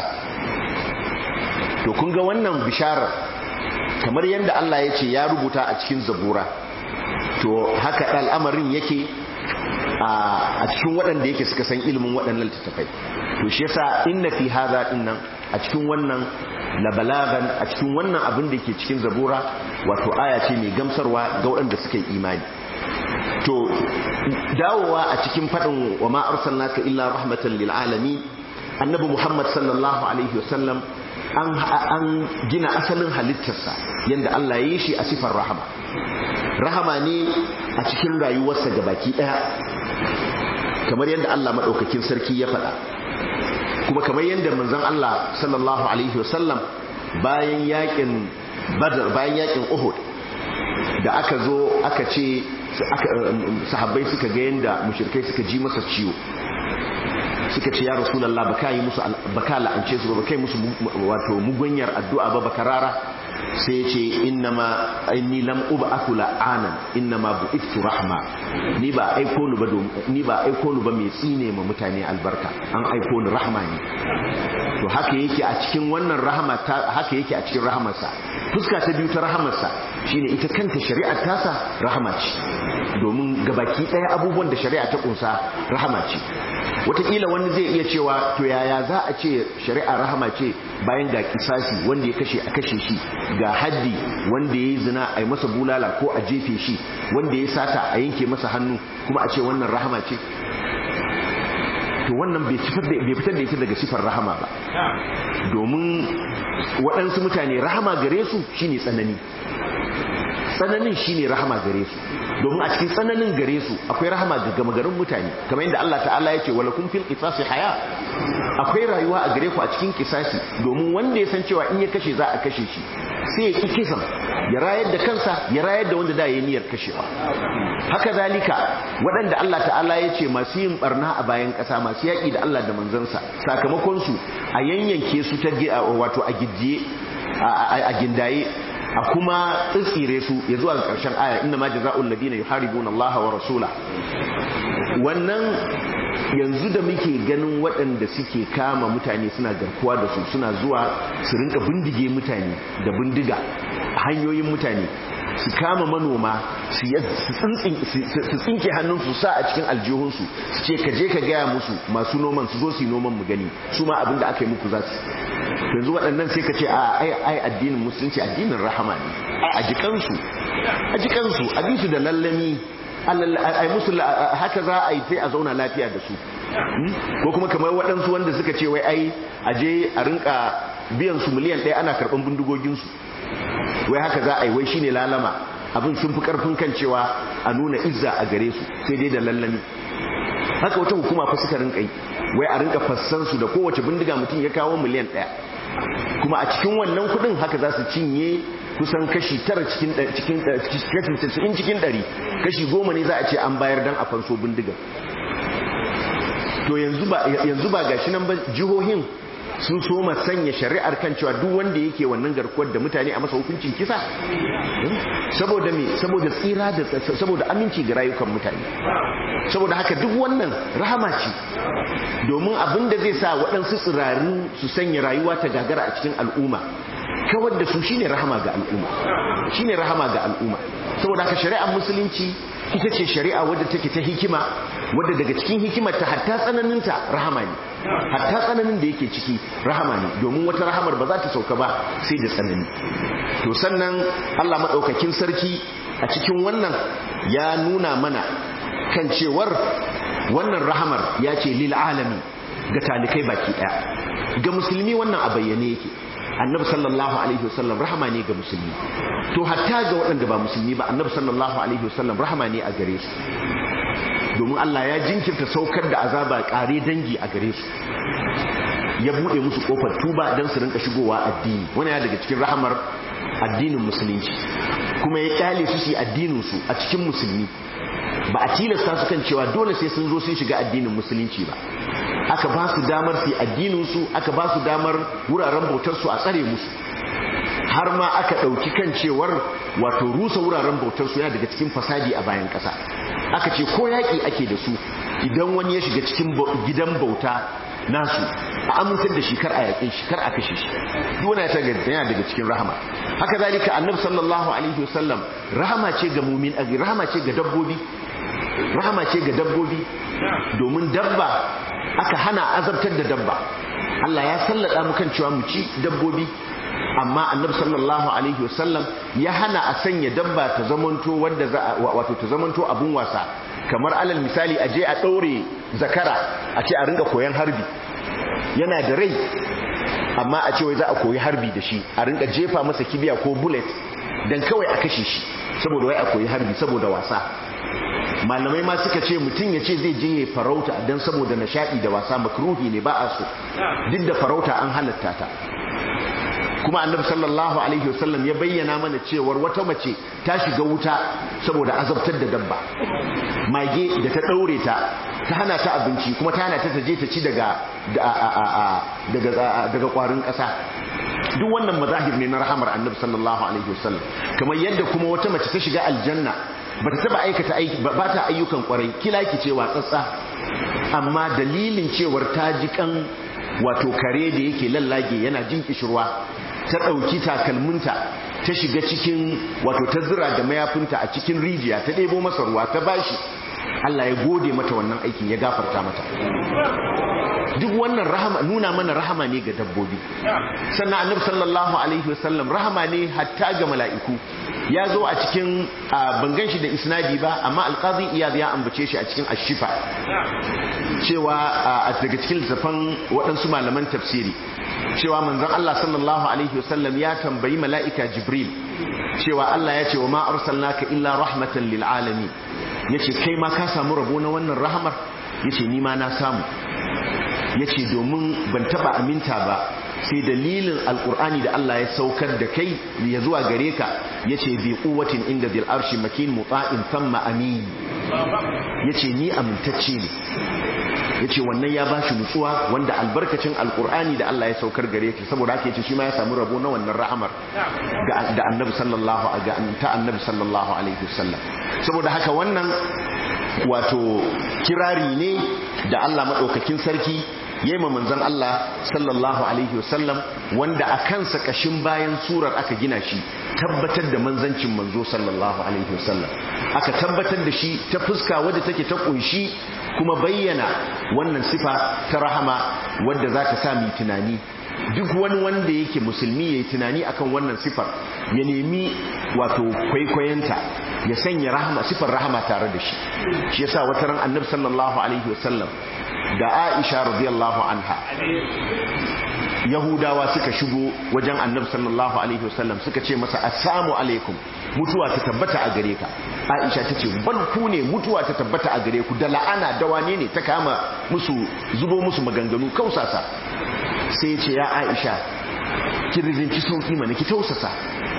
to kun ga wannan bisharar kamar yadda Allah ya ce ya rubuta a cikin zabura to haka al'amarin yake a cikin waɗanda yake suka san ilimin waɗannan littattafai to shi yasa inna fi hadha dinnan a cikin wannan labalagan a cikin wannan abin da ke cikin zabura wato aya ce mai gamsarwa ga waɗanda suka yi imani to dawowa a cikin faɗin wa ma arsalnaka illa rahmatan lil alamin annabi muhammad sallallahu alaihi wasallam an an gina asalin halittarsa yanda Allah ya yi shi a sifar rahama rahama ne a cikin rayuwarsa gabaki daya kamar yadda Allah madaukakin sarki ya faɗa kuma kamar yadda manzon Allah sallallahu alaihi wasallam bayan yakin badar bayan yakin uhud da aka zo aka ce sahabbai suka ga yadda mushrikai suka ji masa ciwo suka ce ya rasulullah baka yi musu baka la'ance su ba kai musu wato mugunyar addu'a ba baka rara sai ya ce innama inni lam ub'athu la'anan innama bu'ithu rahma ni ba aiko ni ba ni ba aiko ni ba mai tsine ma mutane albarka an aiko ni rahma ne to haka yake a cikin wannan rahama haka yake a cikin rahamarsa fuska ta biyu ta rahamarsa shine ita kanta shari'ar tasa rahama ce domin gabaki daya abubuwan da shari'a ta kunsa rahama ce wataƙila wani zai iya cewa to yaya za a ce shari'a rahama ce bayan ga kisasi wanda ya kashe a kashe shi ga haddi wanda ya yi zina a yi masa bulala ko a jefe shi wanda ya sata a yanke masa hannu kuma a ce wannan rahama ce to wannan bai fitar da ita daga sifar rahama ba domin waɗansu mutane rahama gare su shine tsanani tsananin shine rahama gare su domin a cikin tsananin gare su akwai rahama ga gama garin mutane kamar yadda Allah ta'ala ya ce wala kun fil qisasi haya akwai rayuwa a gare ku a cikin kisasi domin wanda ya san cewa in ya kashe za a kashe shi sai ya ki kisan ya rayar da kansa ya rayar da wanda da ya niyyar kashewa haka zalika waɗanda Allah ta'ala ya ce masu yin barna a bayan ƙasa masu yaƙi da Allah da manzansa sakamakon su a yanyanke su ta wato a gijiye a gindaye a kuma tsitsire su ya zuwa ƙarshen aya inna ma jaza'ul ladina yuharibuna Allah wa rasula wannan yanzu da muke ganin waɗanda suke kama mutane suna garkuwa da su suna zuwa su rinka bindige mutane da bindiga a hanyoyin mutane su kama manoma su tsinke hannunsu sa a cikin aljihunsu su ce ka je ka gaya musu masu noman su zo su yi noman mu gani su ma abinda aka yi muku za su yanzu waɗannan sai ka ce a ai addinin musulunci addinin rahama ne a jikansu a jikansu a bisu da lallami ai musu haka za a yi sai a zauna lafiya da su ko kuma kamar waɗansu wanda suka ce wai ai aje a rinka biyan su miliyan ɗaya ana karɓan bindigoginsu wai haka za a yi wai shine lalama abin sun fi karfin kan cewa a nuna izza a gare su sai dai da lallami haka wata hukuma fa suka rinka yi wai a rinka fassan su da kowace bindiga mutum ya kawo miliyan ɗaya kuma a cikin wannan kuɗin haka za su cinye kusan kashi tara cikin cikin cikin cikin ɗari kashi goma ne za a ce an bayar dan a fanso bindiga to yanzu ba yanzu ba gashi nan ba jihohin sun so ma sanya shari'ar kan cewa duk wanda yake wannan garkuwar da mutane a masa hukuncin kisa saboda me saboda tsira da saboda aminci ga rayukan mutane saboda haka duk wannan rahama ce domin abin da zai sa waɗansu tsiraru su sanya rayuwa ta gagara a cikin al'umma kawar da su shine rahama ga al'umma shine rahama ga al'umma saboda haka shari'ar musulunci ita ce shari'a wadda take ta hikima wadda daga cikin hikimar ta hatta tsananinta rahama ne hatta tsananin da yake ciki rahama ne domin wata rahamar ba za ta sauka ba sai da tsanani to sannan Allah madaukakin sarki a cikin wannan ya nuna mana kan cewar wannan rahamar ya ce lil alami ga talikai baki daya ga musulmi wannan a bayyane yake annabi sallallahu alaihi wasallam rahama ne ga musulmi to hatta ga waɗanda ba musulmi ba annabi sallallahu alaihi wasallam rahama ne a gare su domin Allah ya jinkirta saukar da azaba kare dangi a gare su ya bude musu kofar tuba don su rinka shigowa addini wani ya daga cikin rahamar addinin musulunci kuma ya kyale su su addinin su a cikin musulmi ba a tilasta su kan cewa dole sai sun zo sun shiga addinin musulunci ba aka ba su damar su addinin su aka ba su damar wuraren bautar su a tsare musu har ma aka ɗauki kan cewar wato rusa wuraren bautar su yana daga cikin fasadi a bayan ƙasa aka ce ko yaƙi ake da su idan wani ya shiga cikin gidan bauta nasu a amintar da shi kar a yaƙe shi kar a kashe shi duk wani yana daga cikin rahama haka zalika annabi sallallahu alaihi wasallam rahama ce ga mumin rahama ce ga dabbobi rahama ce ga dabbobi domin dabba aka hana azabtar da dabba Allah ya sallada mu kan cewa mu ci dabbobi amma annabi sallallahu alaihi wasallam ya hana a sanya dabba ta zamanto wanda za wato ta zamanto abun wasa kamar alal misali a je a daure zakara a ce a ringa koyan harbi yana da rai amma a ce wai za a koyi harbi da shi a ringa jefa masa kibiya ko bullet dan kawai a kashe shi saboda wai a koyi harbi saboda wasa malamai ma suka ce mutum ya ce zai je ya farauta don saboda nishaɗi da wasa makruhi ne ba a so duk da farauta an halatta ta kuma annabi sallallahu alaihi wasallam ya bayyana mana cewar wata mace ta shiga wuta saboda azabtar da dabba mage da ta daure ta ta hana ta abinci kuma ta hana ta taje ta ci daga daga daga kwarin kasa duk wannan mazahir ne na rahamar annabi sallallahu alaihi wasallam kamar yadda kuma wata mace ta shiga aljanna ba ta taba aikata aiki ba ta ayyukan kwarai kilaki ce watsatsa amma dalilin cewar ta ji kan wato kare da yake lallage yana jin kishirwa ta ɗauki takalminta ta shiga cikin wato ta zira da mayafinta a cikin rijiya ta ɗebo masa ruwa ta bashi Allah ya gode mata wannan aikin ya gafarta mata duk wannan rahama nuna mana rahama ne ga dabbobi sannan annabi sallallahu alaihi wasallam rahama ne hatta ga mala'iku ya zo a cikin bangan shi da isnadi ba amma alqazi iyad ya ambace shi a cikin ashifa cewa a daga cikin littafan waɗansu malaman tafsiri cewa manzon Allah sallallahu alaihi wasallam ya tambayi mala'ika jibril cewa Allah ya ce wa ma arsalnaka illa rahmatan lil alamin yace kai ma ka samu rabo na wannan rahmar yace ni ma na samu yace domin ban taba aminta ba sai dalilin alkur'ani da Allah ya saukar da kai ya zuwa gare ka yace bi quwwatin inda bil arshi makin muta'in thumma amin yace ni amintacce ne yace wannan ya bashi nutsuwa wanda albarkacin alkur'ani da Allah ya saukar gare ki saboda haka yace shi ma ya samu rabo na wannan rahamar ga da annabi sallallahu ga ta annabi sallallahu alaihi wasallam saboda haka wannan wato kirari ne da Allah madaukakin sarki yema manzon Allah sallallahu alaihi wasallam wanda a kansa kashin bayan surar aka gina shi tabbatar da manzancin manzo sallallahu alaihi wasallam aka tabbatar da shi ta fuska wadda take ta kunshi kuma bayyana wannan sifa ta rahama wadda za ta sa mu tunani duk wani wanda yake musulmi ya yi tunani akan wannan sifar ya nemi wato kwaikwayonta ya sanya rahama sifar rahama tare da shi shi yasa wata ran annabi sallallahu alaihi wasallam da Aisha radiyallahu anha Yahudawa suka shigo wajen Annabi sallallahu alaihi wasallam suka ce masa assalamu alaikum mutuwa ta tabbata a gare ka Aisha tace bal ku ne mutuwa ta tabbata a gare ku da la'ana da wane ne ta kama musu zubo musu maganganu kausasa sai ce ya Aisha ki rizinci sauki mana ki tausasa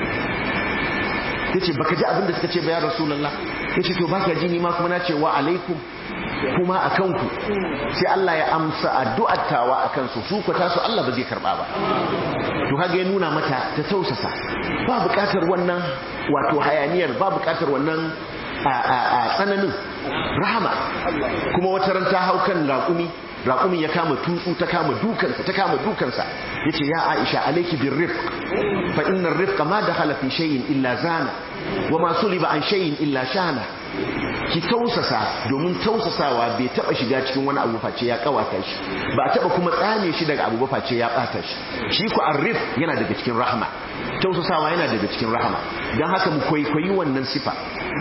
tace baka ji abin da suka ce ba ya rasulullah yace to baka ji ni ma kuma na ce wa alaikum kuma a kanku sai Allah ya amsa addu'ar tawa a kansu su ku tasu Allah ba zai karba ba to kaga ya nuna mata ta tausasa ba bukatar wannan wato hayaniyar ba bukatar wannan a tsananin rahama kuma wata ran ta hau kan raƙumi raƙumin ya kama tutsu ta kama dukansa ta kama dukansa yace ya Aisha alayki birrifq fa inna ar-rifqa ma dakhala fi shay'in illa zana wa ma suliba an shay'in illa shana ki tausasa domin tausasawa bai taba shiga cikin wani abu face ya kawata shi ba taba kuma tsame shi daga abu ba face ya bata shi shi ku arrif yana daga cikin rahama tausasawa yana daga cikin rahama dan haka mu kwaikwayi wannan sifa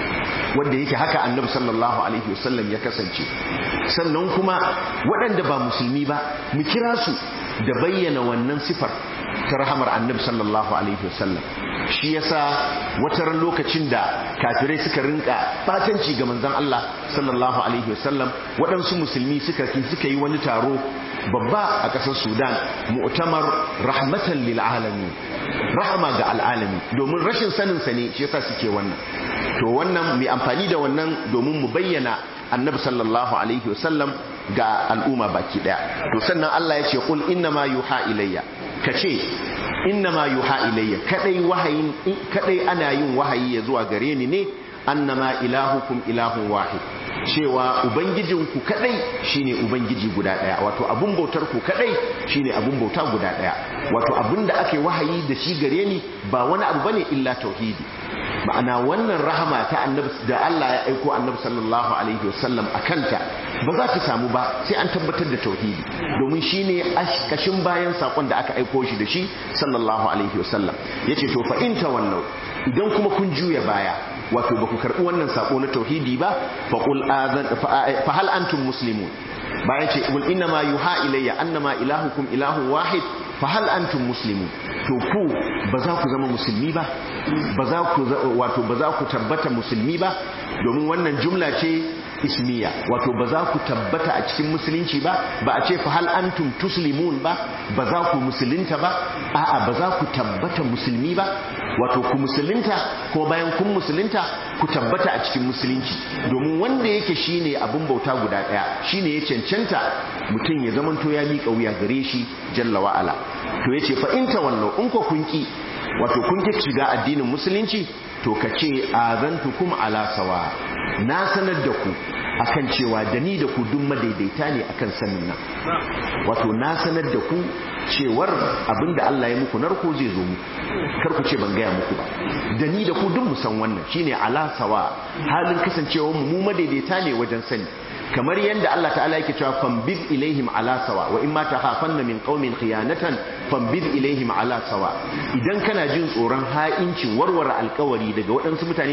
wanda yake haka annabi sallallahu alaihi wasallam ya kasance sannan kuma waɗanda ba musulmi ba mu kira su da bayyana wannan sifar ta rahamar annabi sallallahu alaihi wasallam shi yasa wata ran lokacin da kafirai suka rinka batanci ga manzon Allah sallallahu alaihi wasallam waɗansu musulmi suka suka yi wani taro babba a ƙasar Sudan mu'tamar rahmatan lil alamin rahama ga al'alami domin rashin sanin sa ne shi yasa suke wannan to wannan mai amfani da wannan domin mu bayyana annabi sallallahu alaihi wasallam ga al'umma baki daya to sannan Allah ya ce qul inna ma yuha ilayya kace inna ma yuha ilayya kadai wahayin kadai ana yin wahayi ya zuwa gare ni ne annama ilahukum ilahun wahid cewa ubangijinku kadai shine ubangiji guda daya wato abun bautar ku kadai shine abun bauta guda daya wato abun da ake wahayi da shi gare ni ba wani abu bane illa tauhidi ma'ana wannan rahama ta annabi da Allah ya aiko annabi sallallahu alaihi wasallam akanta ba za ta samu ba sai an tabbatar da tauhidi domin shine kashin bayan sakon da aka aiko shi da shi sallallahu alaihi wasallam yace to fa in tawallau idan kuma kun juya baya wato ba ku karbi wannan sako na tauhidi ba fa qul azan fa hal antum muslimun bayan ce qul inna ma yuha ilayya annama ilahukum ilahun wahid fa hal antum muslimun to ku ba za ku zama musulmi ba ba za ku wato ba za ku tabbata musulmi ba domin wannan jumla ce ismiya wato ba za ku tabbata a cikin musulunci ba ba a ce fa hal antum tuslimun ba ba za ku musulunta ba a'a ba za ku tabbata musulmi ba wato ku musulunta ko bayan kun musulunta ku tabbata a cikin musulunci domin wanda yake shine abun bauta guda daya shine ya cancanta mutum ya zamanto ya miƙa wuya gare shi jalla wa ala to yace fa in tawallu in ko kun ki wato kun ki shiga addinin musulunci to ka ce azantukum ala sawa na sanar da ku akan cewa da ni da ku duk madaidaita ne akan sanin nan wato na sanar da ku cewar abinda Allah ya muku narko zai zo muku kar ku ce ban gaya muku ba da ni da ku duk mu san wannan shine ala sawa halin kasancewar mu mu madaidaita ne wajen sani kamar yadda Allah ta'ala yake cewa fambid ilaihim ala sawa wa in ma takhafanna min qaumin khiyanatan fambid ilaihim ala sawa idan kana jin tsoron ha'inci warware alkawari daga waɗansu mutane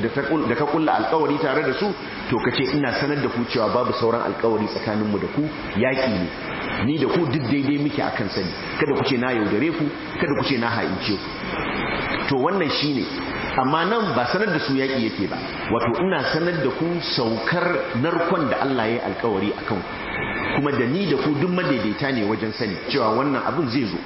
da ka kulla alkawari tare da su to kace ina sanar da ku cewa babu sauran alkawari tsakanin mu da ku yaki ne ni da ku duk daidai muke akan sani kada ku ce na yaudare ku kada ku ce na ha'ince ku to wannan shine amma nan ba sanar da su yaƙi yake ba wato ina sanar da ku saukar narkon da Allah ya yi alkawari a kan kuma da ni da ku duk madaidaita ne wajen sani cewa wannan abin zai zo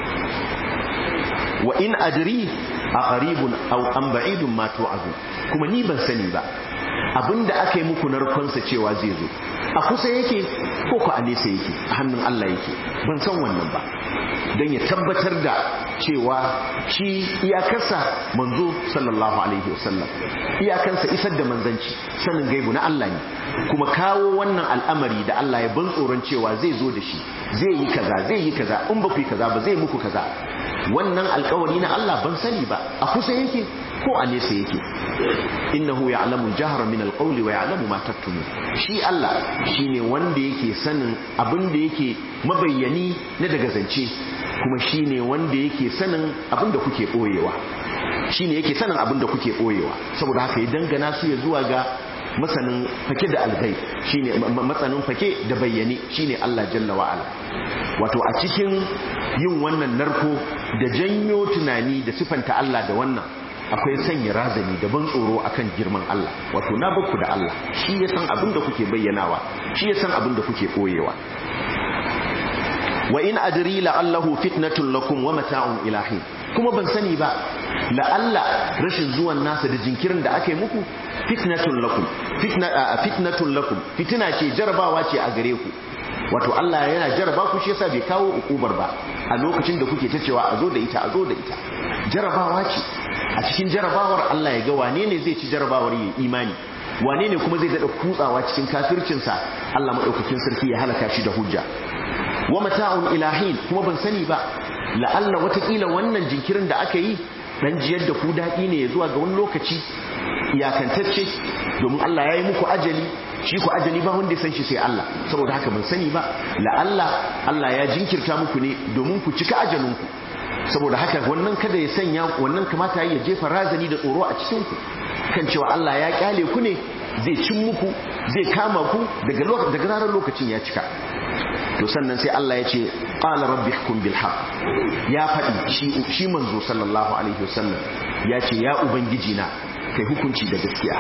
wa in adri a qaribun aw an ba'idun ma tu'adu kuma ni ban sani ba abinda aka yi muku narkonsa cewa zai zo a kusa yake ko ku a nesa yake a hannun Allah yake ban san wannan ba don ya tabbatar da cewa shi iyakarsa manzo sallallahu alaihi wasallam iyakansa isar da manzanci sanin gaibu na Allah ne kuma kawo wannan al'amari da Allah ya ban tsoron cewa zai zo da shi zai yi kaza zai yi kaza in ba ku yi kaza ba zai muku kaza wannan alkawari na Allah ban sani ba a kusa yake ko a nesa yake innahu ya'lamu al-jahra min al-qawli wa ya'lamu ma taktumun shi Allah shine wanda yake sanin abin da yake mabayyani na daga zance kuma shine wanda yake sanin abin da kuke boyewa shine yake sanin abin da kuke boyewa saboda haka ya dangana su ya zuwa ga masanin fake da algai shine matsanin fake da bayyane shine Allah jalla wa ala wato a cikin yin wannan narko da janyo tunani da sifanta Allah da wannan akwai sanya razani da ban tsoro akan girman Allah wato na bakku da Allah shi ya san abin da kuke bayyanawa shi ya san abin da kuke koyewa wa in adri la'allahu fitnatun lakum wa mata'un ilahi kuma ban sani ba la'alla rashin zuwan nasa da jinkirin da aka yi muku fitnatun lakum fitna fitnatun lakum fitina ce jarabawa ce a gare ku wato Allah yana jaraba ku shi yasa bai kawo ukubar ba a lokacin da kuke ta cewa a zo da ita a zo da ita jarabawa ce a cikin jarabawar Allah ya ga wane ne zai ci jarabawar ya imani wane ne kuma zai daɗa kutsawa cikin kafircinsa Allah maɗaukakin sarki ya halaka shi da hujja wa mata'un ilahin kuma ban sani ba la'alla watakila wannan jinkirin da aka yi dan jiyar da ku daɗi ne ya zuwa ga wani lokaci iyakantacce domin Allah ya yi muku ajali shi ku ajali ba wanda ya san shi sai Allah saboda haka ban sani ba la'alla Allah ya jinkirta muku ne domin ku cika ajalinku saboda haka wannan kada ya sanya wannan kamata ya jefa razani da tsoro a cikin ku kan cewa Allah ya kyale ku ne zai cin muku zai kama ku daga daga ranar lokacin ya cika to sannan sai Allah ya ce qala rabbi hukum bil haqq ya faɗi shi shi manzo sallallahu alaihi wasallam ya ce ya ubangiji na kai hukunci da gaskiya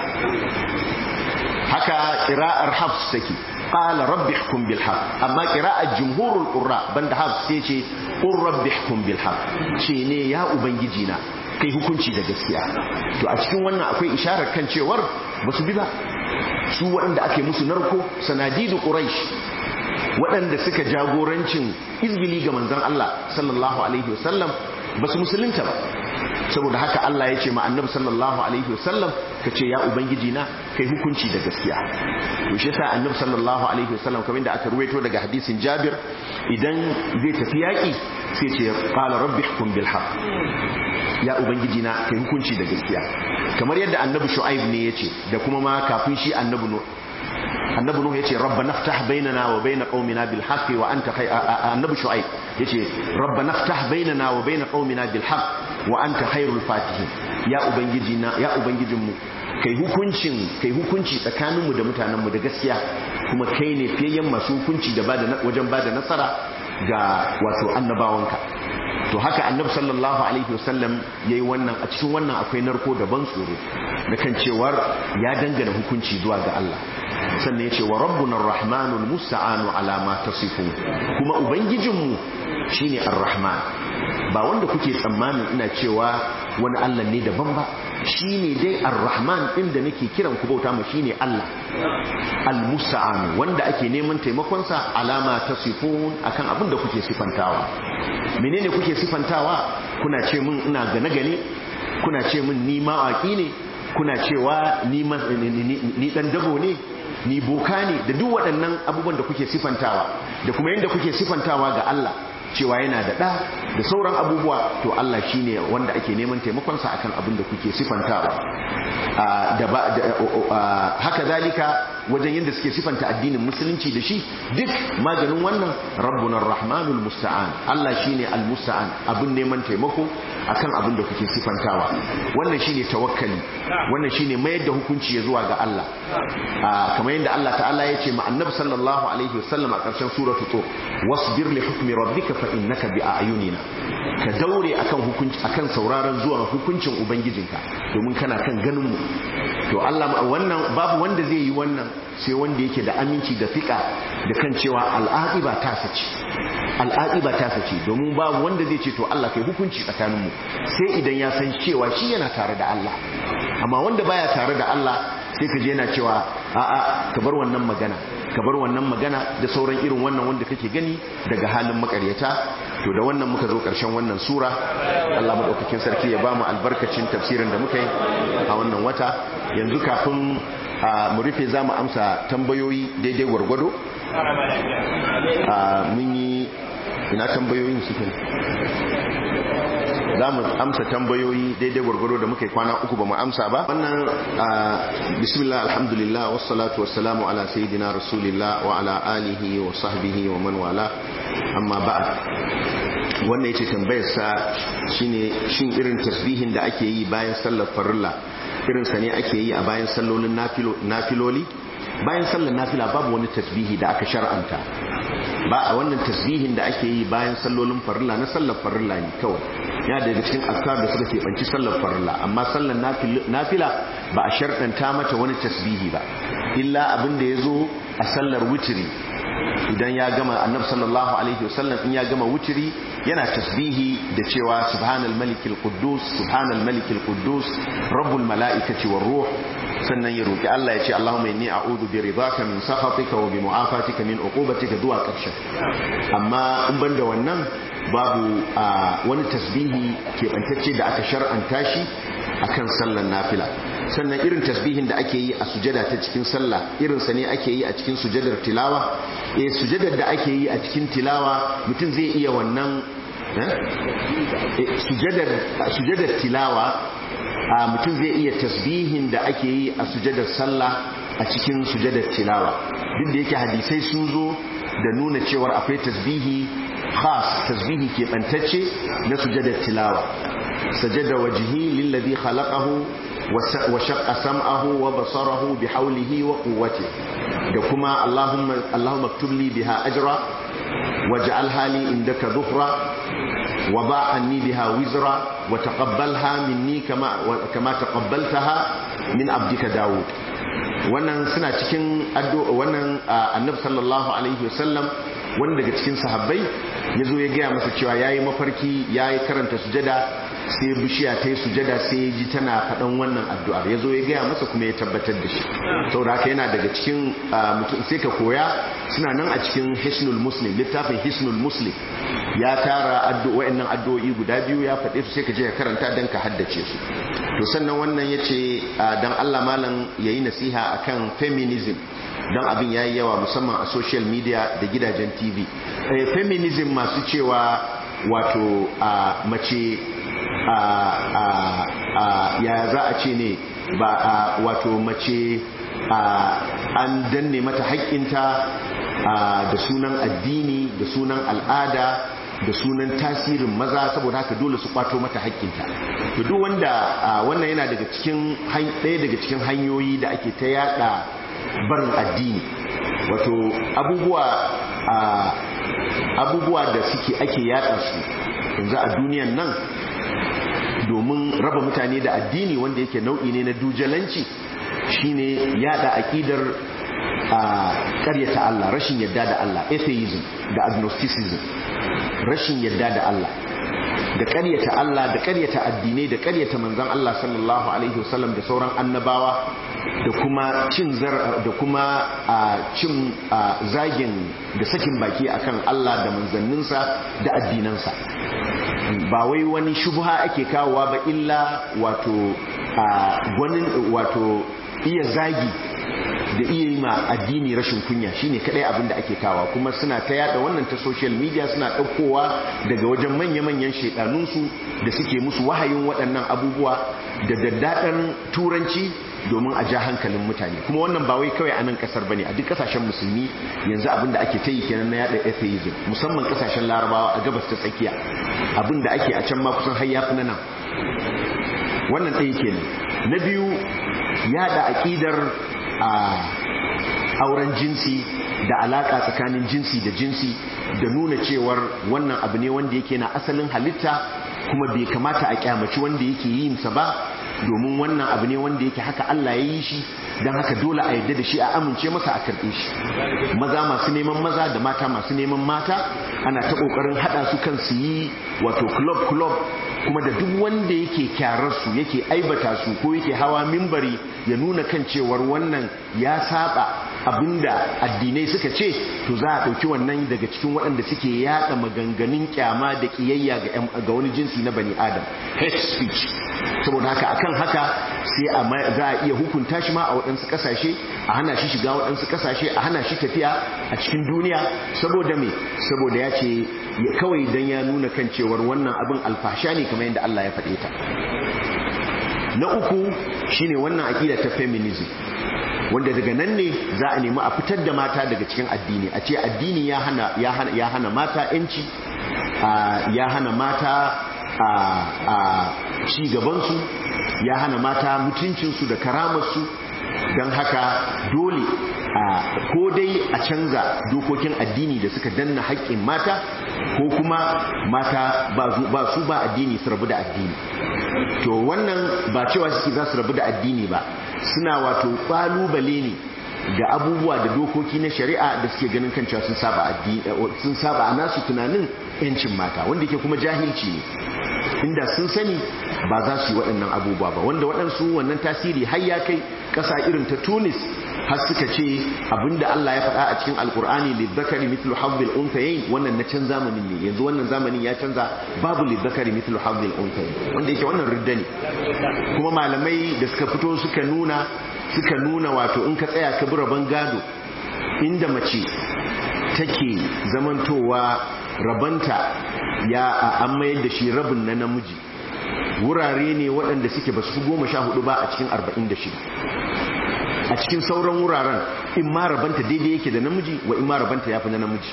haka qira'ar hafs take qala rabbi hukum bil haqq amma qira'ar jumhurul qurra banda hafs sai ce qur rabbi hukum bil haqq ce ne ya ubangiji na kai hukunci da gaskiya to a cikin wannan akwai isharar kan cewar basu bi ba su waɗanda ake musu narko sanadidu quraish waɗanda suka jagorancin izgili ga manzon Allah sallallahu alaihi wasallam ba su musulunta ba saboda haka Allah ya ce ma annabi sallallahu alaihi wasallam ka ce ya ubangiji na kai hukunci da gaskiya to shi yasa annabi sallallahu alaihi wasallam kamar da aka ruwaito daga hadisin Jabir idan zai tafi yaki sai ce qala rabbi hukum bil haqq ya ubangiji na kai hukunci da gaskiya kamar yadda annabi Shu'aib ne yace da kuma ma kafin shi annabi Nuh annabi nuhu yace rabbana ftah bainana wa bain qaumina bil haqq wa anta khay annabi shuaib yace rabbana ftah bainana wa bain qaumina bil haqq wa anta khairul fatihin ya ubangiji na ya ubangijin mu kai hukuncin kai hukunci tsakaninmu da mutanenmu da gaskiya kuma kai ne fiyayyen masu hukunci da bada wajen bada nasara ga wato annabawanka to haka annabi sallallahu alaihi wasallam yayi wannan a cikin wannan akwai narko da ban tsoro da kan cewar ya dangana hukunci zuwa ga Allah sannan yace wa rabbuna arrahmanul musta'anu ala ma tasifun kuma ubangijinmu shine arrahman ba wanda kuke tsammanin ina cewa wani Allah ne daban ba shine dai arrahman din da nake kiran ku bauta ma shine Allah al-musta'an wanda ake neman taimakon sa alama tasifun akan abin da kuke sifantawa menene kuke sifantawa kuna ce min ina gane gane kuna ce min ni mawaki ne kuna cewa ni ni dan dabo ne ni boka ne da duk waɗannan abubuwan da kuke sifantawa da kuma yadda kuke sifantawa ga Allah cewa yana da ɗa da sauran abubuwa to Allah shine wanda ake neman taimakonsa akan abin da kuke sifantawa haka zalika wajen yadda suke sifanta addinin musulunci da shi duk maganin wannan rabbuna rahmanul musta'an Allah shine al-musta'an abin neman taimako akan abin da kuke sifantawa wannan shine tawakkali wannan shine mayar da hukunci ya zuwa ga Allah kamar yadda Allah ta'ala ya ce ma annabi sallallahu alaihi wasallam a ƙarshen suratul tur wasbir li hukmi rabbika fa innaka bi ayunina ka daure akan hukunci akan sauraron zuwa hukuncin ubangijinka domin kana kan ganin mu to Allah wannan babu wanda zai yi wannan sai wanda yake da aminci da fika da kan cewa al'aqiba ta sace al'aqiba ta sace domin babu wanda zai ce to Allah kai hukunci tsakanin mu sai idan ya san cewa shi yana tare da Allah amma wanda baya tare da Allah sai ka je yana cewa a'a ka bar wannan magana ka bar wannan magana da sauran irin wannan wanda kake gani daga halin makaryata to da wannan muka zo karshen wannan sura Allah madaukakin sarki ya bamu albarkacin tafsirin da muka yi a wannan wata yanzu kafin mu rufe zamu amsa tambayoyi daidai gwargwado mun yi ina tambayoyin suke za mu amsa tambayoyi daidai gwargwaro da muka yi kwana uku ba mu amsa ba wannan bismillah alhamdulillah wassalatu wassalamu ala sayyidina rasulillah wa ala alihi wa sahbihi wa man wala amma ba'd wannan yace tambayar sa shine shin irin tasbihin da ake yi bayan sallar farilla irin sa ne ake yi a bayan sallolin nafiloli bayan sallar nafila babu wani tasbihi da aka shar'anta ba a wannan tasbihin da ake yi bayan sallolin farilla na sallar farilla ne kawai ya daga cikin askar da suka keɓanci sallar farilla amma sallar nafila ba a sharɗanta mata wani tasbihi ba illa abin da ya zo a sallar wutiri idan ya gama annabi sallallahu alaihi wasallam in ya gama wutiri yana tasbihi da cewa subhanal malikil quddus subhanal malikil quddus rabbul malaikati war ruh sannan ya roki Allah ya ce Allahumma inni a'udhu bi ridaka min sakhatika wa bi mu'afatika min uqubatika zuwa ƙarshe amma in banda wannan babu wani tasbihi keɓantacce da aka shar'anta shi akan sallar nafila sannan irin tasbihin da ake yi a sujada ta cikin sallah irin sa ne ake yi a cikin sujadar tilawa eh sujadar da ake yi a cikin tilawa mutum zai iya wannan sujadar sujadar tilawa a mutum zai iya tasbihin da ake yi a sujadar sallah a cikin sujadar tilawa duk da yake hadisai sun zo da nuna cewar akwai tasbihi khas tasbihi ke bantacce na sujadar tilawa sajada wajhi lillazi khalaqahu wa shaqqa sam'ahu wa basarahu bi hawlihi wa quwwatihi da kuma allahumma allahumma aktub li biha ajra waj'alha li indaka dhuhra وضع عني بها وزرا وتقبلها مني كما كما تقبلتها من عبدك داود wannan suna cikin addu'a wannan annabi sallallahu alaihi wasallam wanda daga cikin sahabbai yazo ya gaya masa cewa yayi mafarki yayi karanta sujada sai bishiya ta yi sujada sai ya ji tana faɗan wannan addu'ar yazo ya gaya masa kuma ya tabbatar da shi saboda haka yana daga cikin mutum sai ka koya suna nan a cikin hisnul muslim littafin hisnul muslim ya tara wa'annan addu'o'i guda biyu ya faɗe su sai ka je ka karanta don ka haddace su to sannan wannan ya ce don Allah malam ya yi nasiha akan feminism don abin ya yi yawa musamman a social media da gidajen tv feminism masu cewa wato mace ya za a ce ne ba wato mace an danne mata haƙƙinta da sunan addini da sunan al'ada da sunan tasirin maza saboda haka dole su kwato mata haƙƙinta to duk wanda wannan yana daga cikin ɗaya daga cikin hanyoyi da ake ta yada barin addini wato abubuwa abubuwa da suke ake yada su yanzu a duniyan nan domin raba mutane da addini wanda yake nau'i ne na dujalanci shine yada aqidar a ƙaryata Allah rashin yadda da Allah atheism da agnosticism rashin yadda da Allah da ƙaryata Allah da ƙaryata addinai da ƙaryata manzon Allah sallallahu alaihi wasallam da sauran annabawa da kuma cin zar da kuma cin zagin da sakin baki akan Allah da manzanninsa da addinansa ba wai wani shubha ake kawowa ba illa wato gwanin wato iya zagi da iya yi ma addini rashin kunya shine kadai abin da ake kawa kuma suna ta yada wannan ta social media suna ɗaukowa daga wajen manya-manyan shaidanunsu da suke musu wahayin waɗannan abubuwa da daddaɗan turanci domin a ja hankalin mutane kuma wannan ba wai kawai a nan kasar bane a duk kasashen musulmi yanzu abin da ake ta yi kenan na yada atheism musamman kasashen larabawa a gabas ta tsakiya abin da ake a can ma kusan har yafi na nan wannan ɗaya kenan na biyu yada aƙidar a auren jinsi da alaka tsakanin jinsi da jinsi da nuna cewar wannan abu ne wanda yake na asalin halitta kuma bai kamata a kyamaci wanda yake yin sa ba domin wannan abu ne wanda yake haka Allah ya yi shi don haka dole a yadda da shi a amince masa a karɓe shi maza masu neman maza da mata masu neman mata ana ta ƙoƙarin haɗa su kan su yi wato club club kuma da duk wanda yake kyararsu yake aibata su ko yake hawa mimbari ya nuna kan cewar wannan ya saba abinda addinai suka ce to za a ɗauki wannan daga cikin waɗanda suke yaɗa maganganun kyama da ƙiyayya ga wani jinsi na bani adam hate speech saboda haka akan haka sai za a iya hukunta shi ma a waɗansu ƙasashe a hana shi shiga waɗansu ƙasashe a hana shi tafiya a cikin duniya saboda me saboda ya ce kawai don ya nuna kan cewar wannan abin alfasha ne kamar yadda Allah ya faɗe ta na uku shine wannan aƙida ta feminism wanda daga nan ne za a nemi a fitar da mata daga cikin addini a ce addini ya hana ya hana mata yanci ya hana mata a ci gabansu ya hana mata mutuncinsu da karamarsu don haka dole ko dai a canza dokokin addini da suka danna haƙƙin mata ko kuma mata ba su ba addini su rabu da addini to wannan ba cewa suke za su rabu da addini ba suna wato ƙalubale ne ga abubuwa da dokoki na shari'a da suke ganin kan cewa sun saba sun saba a nasu tunanin yancin mata wanda yake kuma jahilci ne inda sun sani ba za su yi waɗannan abubuwa ba wanda waɗansu wannan tasiri har ya kai ƙasa irin ta tunis har suka ce abinda Allah ya faɗa a cikin alkur'ani lidzakari mithlu hazzil unthayayn wannan na can zamanin ne yanzu wannan zamanin ya canza babu lidzakari mithlu hazzil unthayayn wanda yake wannan ridda ne kuma malamai da suka fito suka nuna suka nuna wato in ka tsaya ka bi rabon gado inda mace take zamantowa rabanta ya an mayar da shi rabin na namiji wurare ne waɗanda suke ba su goma sha hudu ba a cikin arba'in da shida a cikin sauran wuraren in ma rabanta daidai yake da namiji wa in ma rabanta ya fi na namiji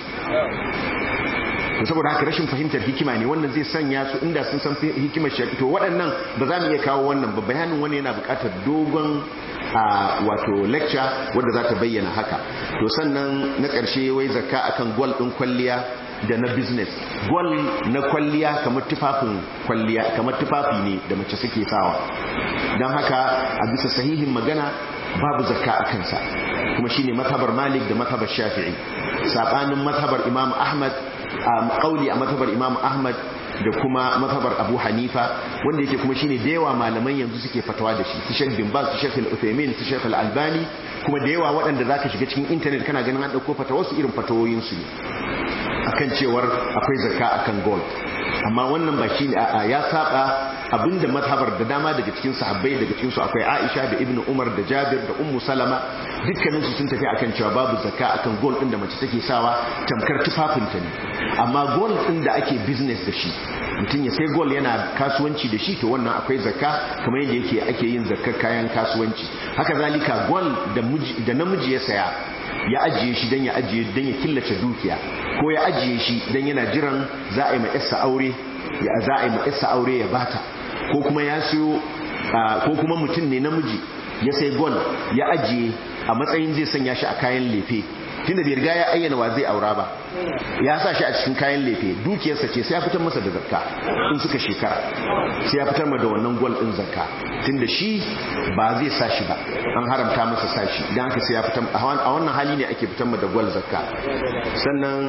saboda haka rashin fahimtar hikima ne wannan zai sanya su inda sun san hikimar shari'a to waɗannan ba za mu iya kawo wannan ba bayanin wani yana buƙatar dogon a wato lecture wadda za ta bayyana haka to sannan na ƙarshe wai zakka akan gwal ɗin kwalliya da na business gwal na kwalliya kamar tufafin kwalliya kamar tufafi ne da mace suke sawa don haka a bisa sahihin magana babu zakka a kansa kuma shine mazhabar malik da mazhabar shafi'i sabanin mazhabar imam ahmad a kauli a mazhabar imam ahmad da kuma mazhabar abu hanifa wanda yake kuma shine da yawa malaman yanzu suke fatawa da shi su shek bin baz su shek al-uthaymin su shek al-albani kuma da yawa waɗanda zaka shiga cikin internet kana ganin an dauko fatawar su irin fatawoyin su ne akan cewar akwai zakka akan gold amma wannan ba shi ya saba abinda mazhabar da dama daga cikin sahabbai daga cikin su akwai Aisha da Ibn Umar da Jabir da Ummu Salama dukkanin su sun tafi akan cewa babu zakka akan gold din da mace take sawa tamkar tufafinta ne amma gold din da ake business da shi mutum ya sai gold yana kasuwanci da shi to wannan akwai zakka kamar yadda yake ake yin zakkar kayan kasuwanci haka zalika gold da namiji ya saya ya ajiye shi don ya ajiye don ya killace dukiya ko ya ajiye shi don yana jiran za a yi ma'isa aure ya za a yi ma'isa aure ya bata ko kuma ya siyo ko kuma mutum ne namiji ya sai gol ya ajiye a matsayin zai sanya shi a kayan lefe tunda bai riga ya ayyana wa zai aura ba ya sa shi a cikin kayan lefe dukiyarsa ce sai ya fitar masa da zakka in suka shekara sai ya fitar da wannan gwal din zakka tunda shi ba zai sa shi ba an haramta masa sa shi dan haka sai ya fitar a wannan hali ne ake fitar da gwal zakka sannan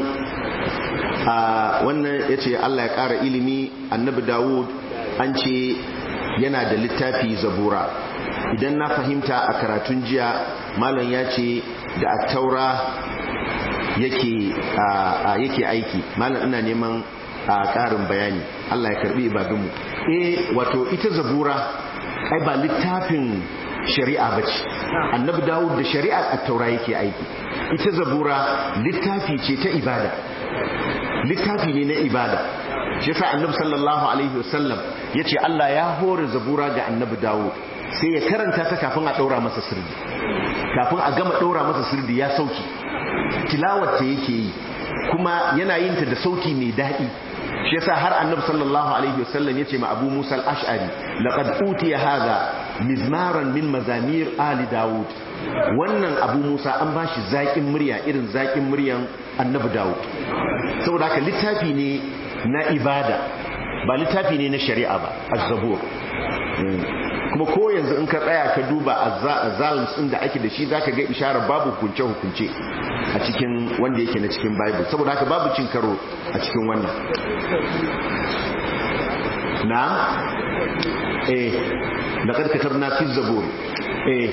a wannan yace Allah ya kara ilimi annabi Dawud an ce yana da littafi zabura idan na fahimta a karatun jiya malam ya ce da attaura yake yake aiki malam ina neman a ƙarin bayani Allah ya karbi ibadunmu eh wato ita zabura ai ba littafin shari'a bace annabi dawud da shari'a at-taura yake aiki ita zabura littafi ce ta ibada littafi ne na ibada shi yasa annabi sallallahu alaihi wasallam yace Allah ya hore zabura ga annabi dawud sai ya karanta ta kafin a daura masa sirri kafin a gama daura masa sirri ya sauki tilawar ta yake yi kuma yana yin ta da sauki mai daɗi shi yasa har annabi sallallahu alaihi wasallam yace ma Abu Musa al-Ash'ari laqad utiya hadha mizmaran min mazamir ali Dawud wannan Abu Musa an bashi zakin murya irin zakin muryan annabi Dawud saboda haka littafi ne na ibada ba littafi ne na shari'a ba az-zabur kuma ko yanzu in ka tsaya ka duba azalms din da ake da shi zaka ga isharar babu hukunce hukunce a cikin wanda yake na cikin bible saboda haka babu cin karo a cikin wannan na eh laqad katabna fi zabur eh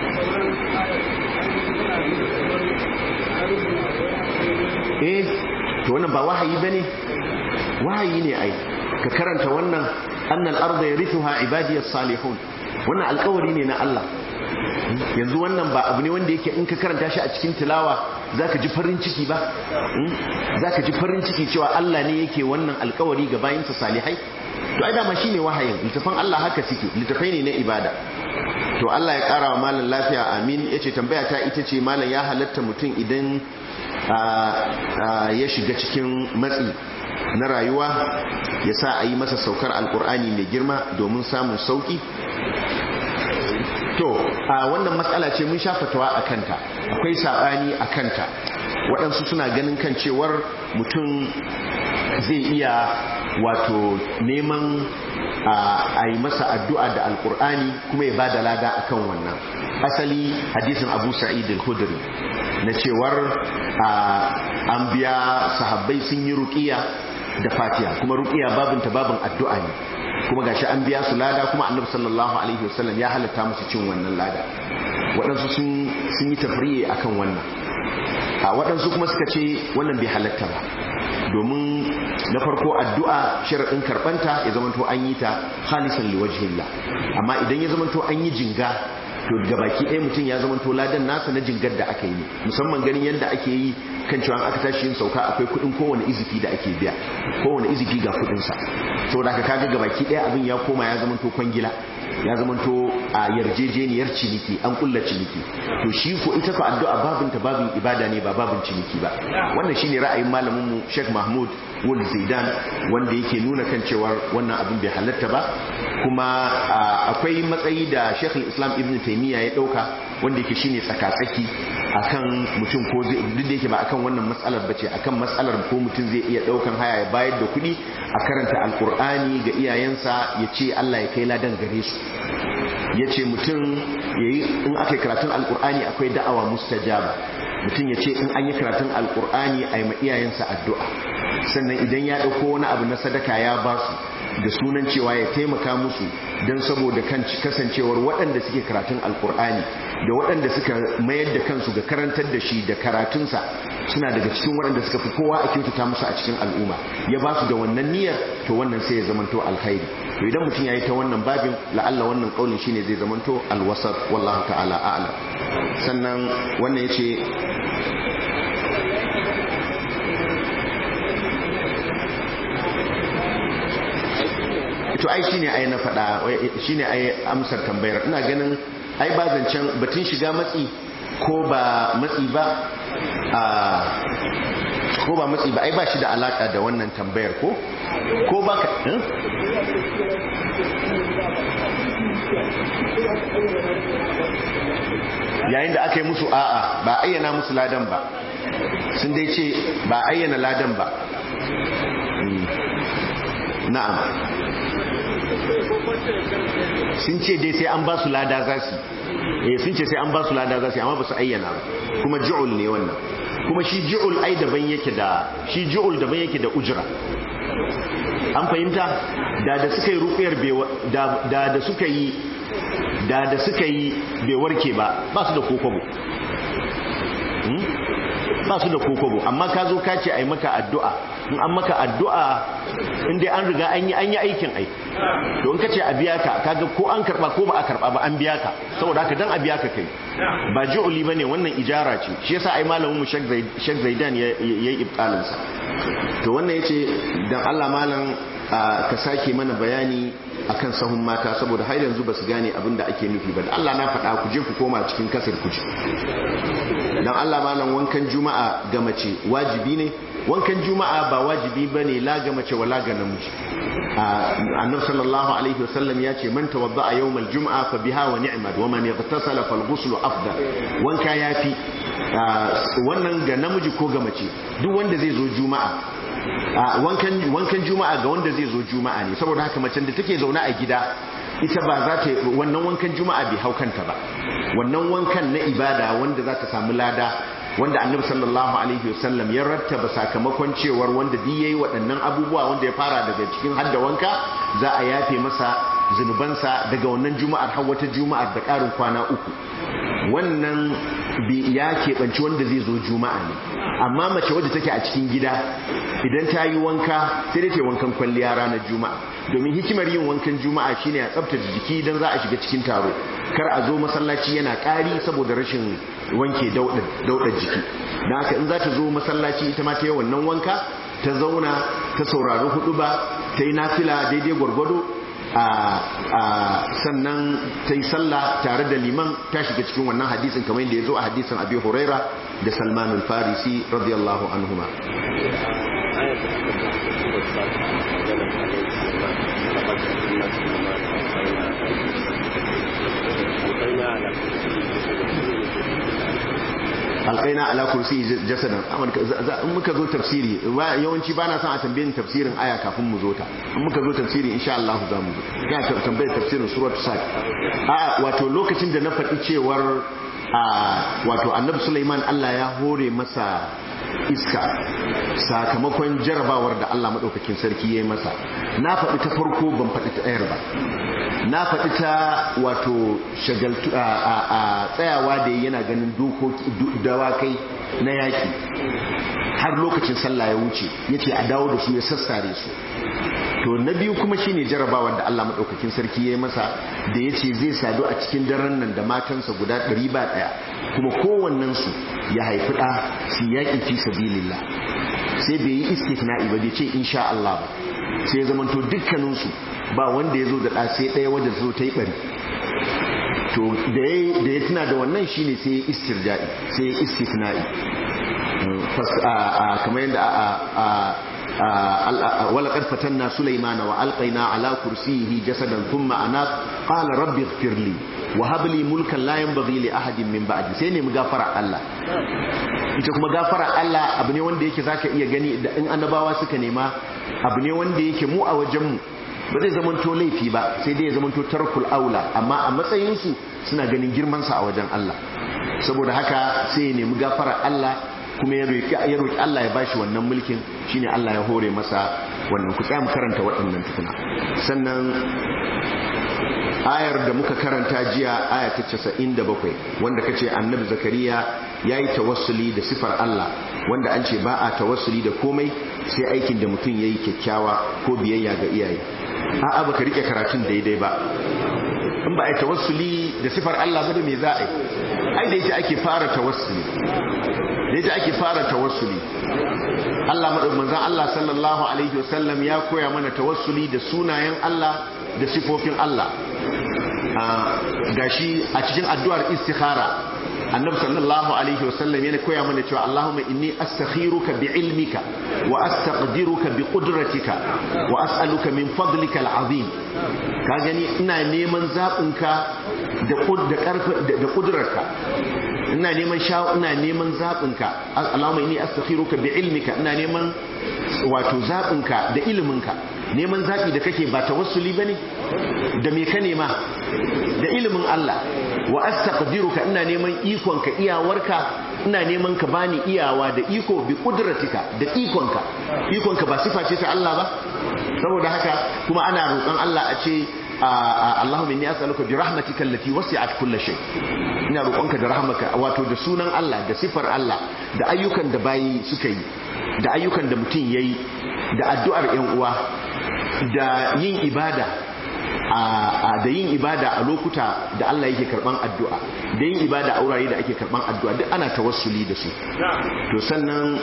eh to wannan ba wahayi bane wahayi ne ai ka karanta wannan annal arda yarithuha ibadiyas salihun wannan alkawari ne na Allah yanzu wannan ba abu ne wanda yake in ka karanta shi a cikin tilawa zaka ji farin ciki ba zaka ji farin ciki cewa Allah ne yake wannan alkawari ga bayinsa salihai to ai dama shine wahayin littafan Allah haka suke littafai ne na ibada to Allah ya kara wa malam lafiya amin yace tambaya ta ita ce malam ya halatta mutum idan ya shiga cikin matsi na rayuwa ya sa a yi masa saukar alkur'ani mai girma domin samun sauki to a wannan matsala ce mun shafatawa a kanta akwai saɓani a kanta waɗansu suna ganin kan cewar mutum zai iya wato neman a yi masa addu'a da alkur'ani kuma ya ba da lada a kan wannan asali hadisin abu sa'id al-khudri na cewar an biya sahabbai sun yi ruƙiya da fatiha kuma ruqiya babinta babin addu'a ne kuma gashi an biya su lada kuma annabi sallallahu alaihi wasallam ya halatta musu cin wannan lada waɗansu sun sun yi tafriye akan wannan a waɗansu kuma suka ce wannan bai halatta ba domin na farko addu'a sharaɗin karɓanta ya zamanto an yi ta khalisan liwajhillah amma idan ya zamanto an yi jinga to ga baki ɗaya mutum ya zamanto ladan nasa na jingar da aka yi musamman ganin yadda ake yi kan cewa aka tashi yin sauka akwai kuɗin kowane izifi da ake biya kowane izifi ga kuɗinsa saboda haka kaga ga baki ɗaya abin ya koma ya zamanto kwangila ya zamanto a yarjejeniyar ciniki an kulla ciniki to shi ko ita ko addu'a babin ta babin ibada ne ba babin ciniki ba wannan shine ra'ayin malamin mu Sheikh Mahmud Wal Zaidan wanda yake nuna kan cewa wannan abin bai halatta ba kuma akwai matsayi da Sheikh Islam Ibn Taymiyyah ya dauka wanda yake shine tsakatsaki akan mutum ko zai duk da yake ba akan wannan matsalar bace akan matsalar ko mutum zai iya daukan haya ya bayar da kuɗi a karanta alkur'ani ga iyayensa ya ce Allah ya kai ladan gare su ya ce mutum in aka yi karatun alkur'ani akwai da'awa mustajaba mutum ya ce in an yi karatun alkur'ani a yi ma iyayensa addu'a sannan idan ya ɗauko wani abu na sadaka ya ba su da sunan cewa ya taimaka musu don saboda kan kasancewar waɗanda suke karatun alkur'ani da waɗanda suka mayar da kansu ga karantar da shi da karatunsa suna daga cikin waɗanda suka fi kowa a kyautata musu a cikin al'umma ya ba su da wannan niyyar to wannan sai ya zamanto alkhairi to idan mutum ya yi ta wannan babin la'alla wannan ƙaunin shine zai zamanto alwasar wallahu ta'ala a'lam sannan wannan ya ce to ai shine ai na faɗa shine ai amsar tambayar ina ganin ai ba zancen batun shiga matsi ko ba matsi ba a ko ba matsi ba ai ba shi da alaka da wannan tambayar ko ko ba ka yayin da aka yi musu a'a ba ayyana musu ladan ba sun dai ce ba ayyana ladan ba na'am sun ce dai sai an ba su lada za su eh sun ce sai an ba su lada za su amma ba su ayyana kuma ju'ul ne wannan kuma shi ju'ul ai daban yake da shi ju'ul daban yake da ujra an fahimta da da suka yi rufiyar da da suka yi da da suka yi bai warke ba ba su da kokobo ba su da kokobo amma ka zo ka ce ai maka addu'a in an maka addu'a in dai an riga an yi an yi aikin ai to in ka ce a biya ka kaga ko an karba ko ba a karba ba an biya ka saboda haka dan a biya ka kai ba ju'uli bane wannan ijara ce shi yasa ai malamin mu Sheikh Zaidan yayi ibtalin sa to wannan yace dan Allah malam ka sake mana bayani akan sahun mata saboda har yanzu ba su gane abin da ake nufi ba Allah na faɗa ku je ku koma cikin kasar ku ji dan Allah malam wankan juma'a ga mace wajibi ne wankan juma'a ba wajibi bane la ga mace wala ga namiji annabi sallallahu alaihi wasallam ya ce man tawadda'a yawmal jum'a fa biha wa ni'mat wa man yaghtasala fal ghusl afdal wanka yafi wannan ga namiji ko ga mace duk wanda zai zo juma'a wankan juma'a ga wanda zai zo juma'a ne saboda haka macen da take zaune a gida ita ba za ta wannan wankan juma'a bai hau kanta ba wannan wankan na ibada wanda za ta samu lada wanda annabi sallallahu alaihi wasallam ya rattaba sakamakon cewar wanda duk yayi waɗannan abubuwa wanda ya fara daga cikin hadda wanka za a yafe masa zunubansa daga wannan juma'ar har wata juma'ar da ƙarin kwana uku wannan ya keɓanci wanda zai zo juma'a ne amma mace wadda take a cikin gida idan ta yi wanka sai dai ta wankan kwalliya ranar juma'a domin hikimar yin wankan juma'a shine a tsabtace jiki idan za a shiga cikin taro kar a zo masallaci yana ƙari saboda rashin wanke daudar jiki don haka in za ta zo masallaci ita ma ta yi wannan wanka ta zauna ta saurari hudu ba ta yi nafila daidai gwargwado sannan ta yi sallah tare da liman ta shiga cikin wannan hadisin kamar yadda ya zo a hadisin abi huraira da salman al-farisi radiyallahu anhuma alƙaina ala kursi jasadan in muka zo tafsiri yawanci ba na son a tambayin tafsirin aya kafin mu zo ta in muka zo tafsiri insha Allah za mu zo ga tambayar tafsirin suratul sad a wato lokacin da na faɗi cewar wato annabi Sulaiman Allah ya hore masa iska sakamakon jarabawar da Allah madaukakin sarki ya yi masa na faɗi ta farko ban faɗi ta ɗayar ba na faɗi ta wato shagaltu a tsayawa da yana ganin dawakai na yaƙi har lokacin sallah ya wuce ya ce a dawo da su ya sassare su to na biyu kuma shine jarabawar da Allah maɗaukakin sarki ya yi masa da ya ce zai sadu a cikin daren nan da matansa guda ɗari ba ɗaya kuma kowannensu ya haifi ɗa su yaƙi fi sabilillah sai bai yi istifna'i ba bai ce insha Allah ba sai ya zamanto dukkaninsu ba wanda ya zo da ɗa ɗaya wadda zo ta yi ɓari to da ya tuna da wannan shine sai ya istirja'i sai ya istifna'i kamar yadda ولقد فتنا سليمان وألقينا على كرسيه جسدا ثم أناق قال رب اغفر لي وهب لي ملكا لا ينبغي لأحد من بعدي سيني مغفر الله ita kuma gafara Allah abu ne wanda yake zaka iya gani da in annabawa suka nema abu ne wanda yake mu a wajenmu ba zai zamanto laifi ba sai dai ya zamanto tarkul aula amma a matsayinsu suna ganin girmansa a wajen Allah saboda haka sai ya nemi gafara Allah kuma ya roƙi Allah ya bashi wannan mulkin shine Allah ya hore masa wannan ku tsaya mu karanta waɗannan tukuna sannan ayar da muka karanta jiya aya ta 97 wanda kace annabi zakariya yayi tawassuli da sifar Allah wanda an ce ba a tawassuli da komai sai aikin da mutum yayi kyakkyawa ko biyayya ga iyaye a'a baka rike karatun daidai ba in ba a yi tawassuli da sifar Allah ba da me za a yi ai da ita ake fara tawassuli da ita ake fara tawassuli Allah manzon Allah sallallahu alaihi wasallam ya koya mana tawassuli da sunayen Allah da sifofin Allah gashi a cikin addu'ar istikhara annabi sallallahu alaihi wasallam yana koya mana cewa Allahumma inni astakhiruka bi ilmika wa astaqdiruka bi qudratika wa as'aluka min fadlika al'azim ka gani ina neman zabinka da da karfi da kudurarka ina neman sha ina neman zabinka Allahumma inni astakhiruka bi ilmika ina neman wato zabinka da iliminka neman zabi da kake ba tawassuli bane da me ka nema da ilimin Allah wa astaqdiruka ina neman ikonka iyawarka ina neman ka bani iyawa da iko bi kudratika da ikonka ikonka ba sifa ce ta Allah ba saboda haka kuma ana roƙon Allah a ce Allahumma inni as'aluka bi rahmatika allati wasi'at kulli shay ina roƙonka da rahmaka wato da sunan Allah da sifar Allah da ayyukan da bayi suka yi da ayyukan da mutum yayi da addu'ar ƴan uwa da yin ibada da yin ibada a lokuta da Allah yake karban addu'a da yin ibada a wurare da ake karban addu'a duk ana tawassuli da su to sannan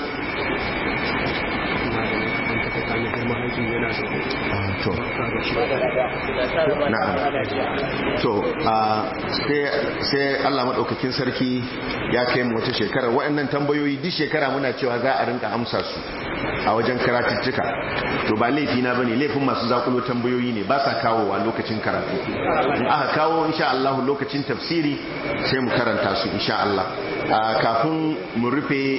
to na'am to sai Allah madaukakin sarki ya kai mu wata shekara waɗannan tambayoyi duk shekara muna cewa za a rinka amsa su a wajen karatuttuka to ba laifi na bane laifin masu zakulo tambayoyi ne ba sa kawowa lokacin karatu in aka kawo insha Allah lokacin tafsiri sai mu karanta su insha Allah kafin mu rufe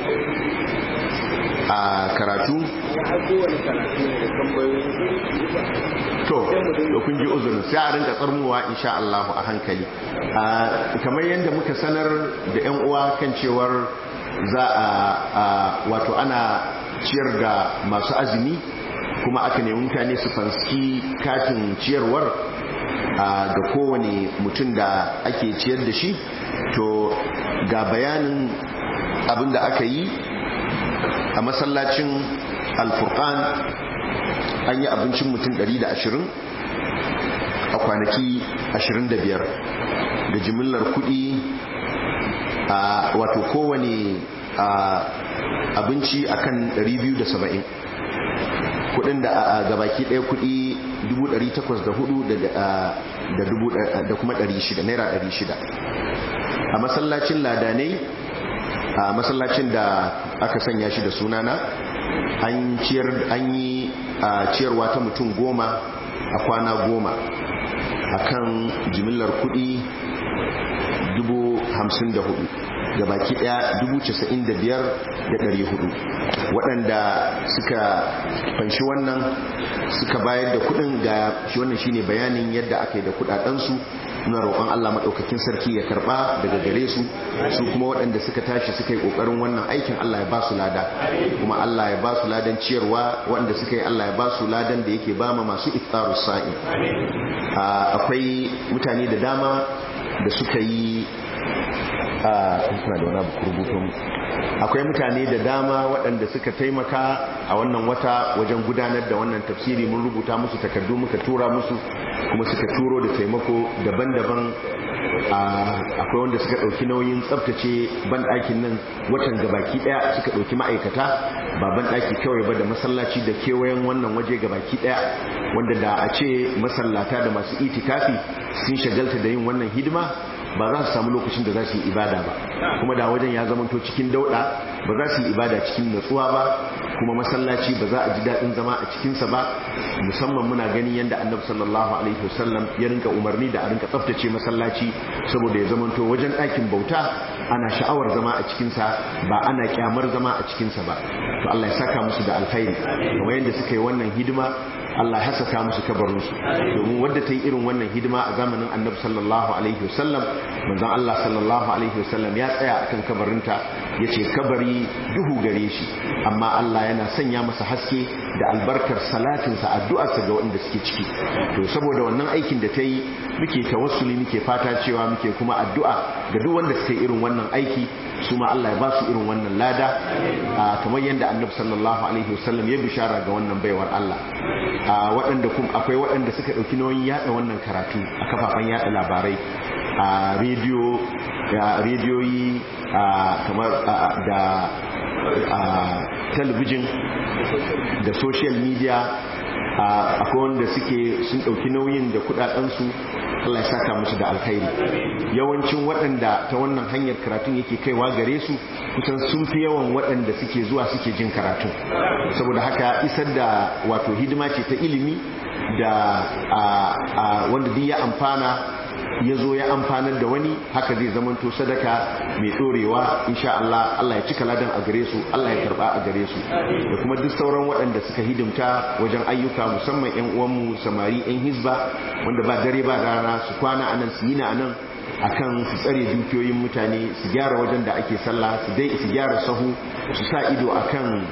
a karatu to da kun ji uzurin sai a rinka tsarmuwa insha Allah a hankali kamar yadda muka sanar da yan uwa kan cewar za a wato ana ciyar da masu azumi kuma aka nemi mutane su fanski katin ciyarwar ga kowane mutum da ake ciyar da shi to ga bayanin abin da aka yi a masallacin alfurkan an yi abincin mutum 120 a kwanaki 25 da jimillar kudi a wato kowane abinci akan 270 kudin da gabaki daya kudi 804 da kuma 600 naira 600 a masallacin ladanai a masallacin da aka sanya shi da sunana an yi ciyarwa ta mutum goma a kwana goma a kan jimillar kudi 54,000 da baki daya 95,400 waɗanda suka fanshi wannan suka bayar da kudin ga shi wannan shine bayanin yadda aka yi da kudadensu muna roƙon Allah maɗaukakin sarki ya karɓa daga gare su su kuma waɗanda suka tashi suka yi ƙoƙarin wannan aikin Allah ya ba su lada kuma Allah ya ba su ladan ciyarwa waɗanda suka yi Allah ya ba su ladan da yake ba ma masu iftarus sa'i akwai mutane da dama da suka yi kuna da wani abu rubutun akwai mutane da dama waɗanda suka taimaka a wannan wata wajen gudanar da wannan tafsiri mun rubuta musu takardu muka tura musu kuma suka turo da taimako daban-daban akwai wanda suka ɗauki nauyin tsabtace banɗakin nan watan gabaki ɗaya suka ɗauki ma'aikata ba banɗaki kawai ba da masallaci da kewayen wannan waje gabaki ɗaya wanda da a ce masallata da masu itikafi sun shagalta da yin wannan hidima ba za su samu lokacin da za su yi ibada ba kuma da wajen ya zamanto cikin dauɗa ba za su yi ibada cikin natsuwa ba kuma masallaci ba za a ji daɗin zama a cikinsa ba musamman muna gani yadda annabi sallallahu alaihi wasallam ya rinka umarni da a rinka tsaftace masallaci saboda ya zamanto wajen ɗakin bauta ana sha'awar zama a cikinsa ba ana kyamar zama a cikinsa ba to Allah ya saka musu da alkhairi kamar yadda suka yi wannan hidima Allah ya hasaka musu kabarinsu domin wadda ta yi irin wannan hidima a zamanin annabi sallallahu alaihi wasallam manzon Allah sallallahu alaihi wasallam ya tsaya akan kabarinta ya ce kabari duhu gare shi amma Allah yana sanya masa haske da albarkar salatinsa addu'arsa ga waɗanda suke ciki to saboda wannan aikin da ta yi muke tawassuli muke fata cewa muke kuma addu'a ga duk wanda suka yi irin wannan aiki su ma Allah ya ba su irin wannan lada kamar yadda annabi sallallahu alaihi wasallam ya bishara ga wannan baiwar Allah waɗanda kuma akwai waɗanda suka ɗauki nauyin yaɗa wannan karatu a kafafen yaɗa labarai a rediyo rediyoyi kamar da talabijin da social media akwai wanda suke sun ɗauki nauyin da kudadensu Allah ya saka musu da alkhairi yawancin waɗanda ta wannan hanyar karatun yake kaiwa gare su kusan sun fi yawan waɗanda suke zuwa suke jin karatun saboda haka isar da wato hidima ce ta ilimi da wanda duk ya amfana ya zo ya amfanar da wani haka zai zamanto sadaka mai dorewa insha Allah Allah ya cika ladan a gare su Allah ya karba a gare su da kuma duk sauran waɗanda suka hidimta wajen ayyuka musamman ƴan uwanmu samari ƴan hizba wanda ba dare ba rana su kwana anan su yi na anan akan su tsare dukiyoyin mutane su gyara wajen da ake sallah su dai su gyara sahu su sa ido akan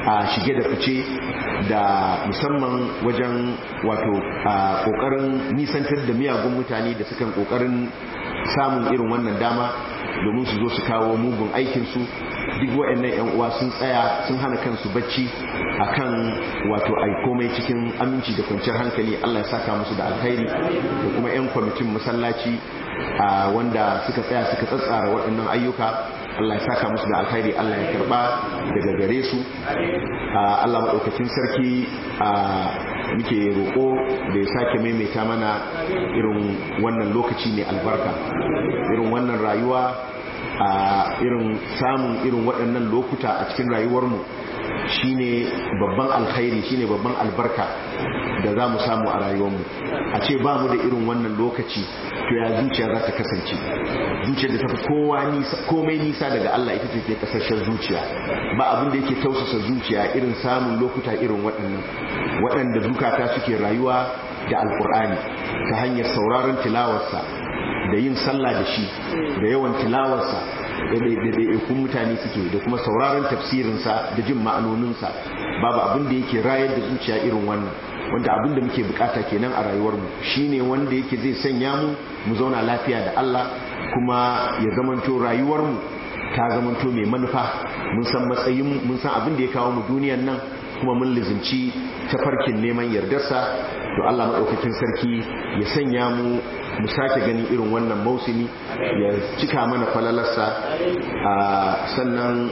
a shige da fice da musamman wajen wato kokarin nisantar da miyagun mutane da sukan kokarin samun irin wannan dama domin su zo su kawo mugun aikinsu duk waɗannan 'yan uwa sun tsaya sun hana kansu bacci akan wato ai komai cikin aminci da kwanciyar hankali Allah ya saka musu da alkhairi da kuma 'yan kwamitin masallaci wanda suka tsaya suka tsatsara waɗannan ayyuka Allah ya saka musu da alkhairi Allah ya karba daga gare su Allah maɗaukacin sarki muke roƙo da ya sake maimaita mana irin wannan lokaci ne albarka irin wannan rayuwa a irin samun irin waɗannan lokuta a cikin rayuwarmu shine babban alkhairi shine babban albarka da za mu samu a rayuwarmu a ce ba mu da irin wannan lokaci to ya zuciya za ta kasance zuciya da tafi komai nisa daga Allah ita ce ke kasashen zuciya ba abin da yake tausasa zuciya irin samun lokuta irin waɗannan waɗanda zukata suke rayuwa da alkur'ani ta hanyar sauraron tilawarsa da yin sallah da shi da yawan tilawarsa da ɗaiɗaikun mutane suke da kuma sauraron tafsirinsa da jin ma'anoninsa babu abin da yake rayar da zuciya irin wannan wanda abin da muke bukata kenan a rayuwarmu shine wanda yake zai sanya mu mu zauna lafiya da Allah kuma ya zamanto rayuwarmu ta zamanto mai manufa mun san matsayin mun san abin da ya kawo mu duniyan nan kuma mun lizinci tafarkin neman yardarsa to Allah maɗaukakin sarki ya sanya mu mu sake ganin irin wannan mausimi ya cika mana falalarsa a sannan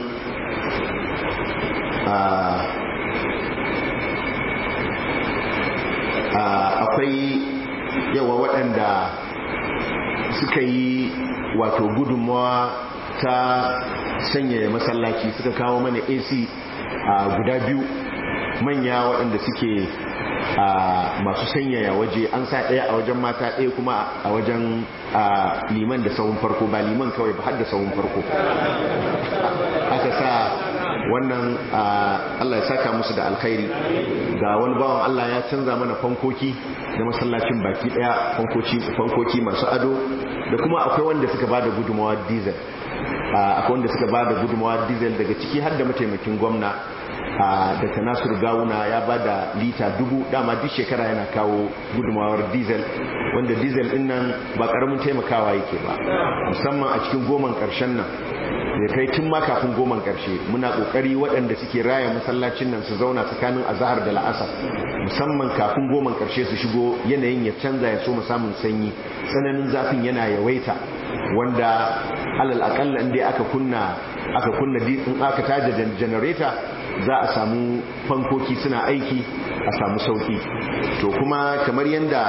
akwai yawa waɗanda suka yi wato gudunmawa ta sanya masallaci suka kawo mana ac guda biyu manya waɗanda suke masu sanyaya waje an sa ɗaya a wajen mata ɗaya kuma a wajen liman da sahun farko ba liman kawai ba har da sahun farko aka sa wannan Allah ya saka musu da alkhairi ga wani bawan Allah ya canza mana fankoki na masallacin baki ɗaya fankoki masu ado da kuma akwai wanda suka ba da gudunmawa diesel akwai wanda suka ba da gudunmawa diesel daga ciki har da mataimakin gwamna daga nasir gawuna ya ba da lita dubu dama duk shekara yana kawo gudunmawar diesel wanda diesel din nan ba karamin taimakawa yake ba musamman a cikin goman karshen nan da kai tun ma kafin goman karshe muna kokari waɗanda suke raya masallacin nan su zauna tsakanin azahar da la'asar musamman kafin goman karshe su shigo yanayin ya canza ya so mu samun sanyi tsananin zafin yana yawaita wanda alal akalla inda aka kunna aka kunna in aka tada janareta za a samu fankoki suna aiki a samu sauki to kuma kamar yadda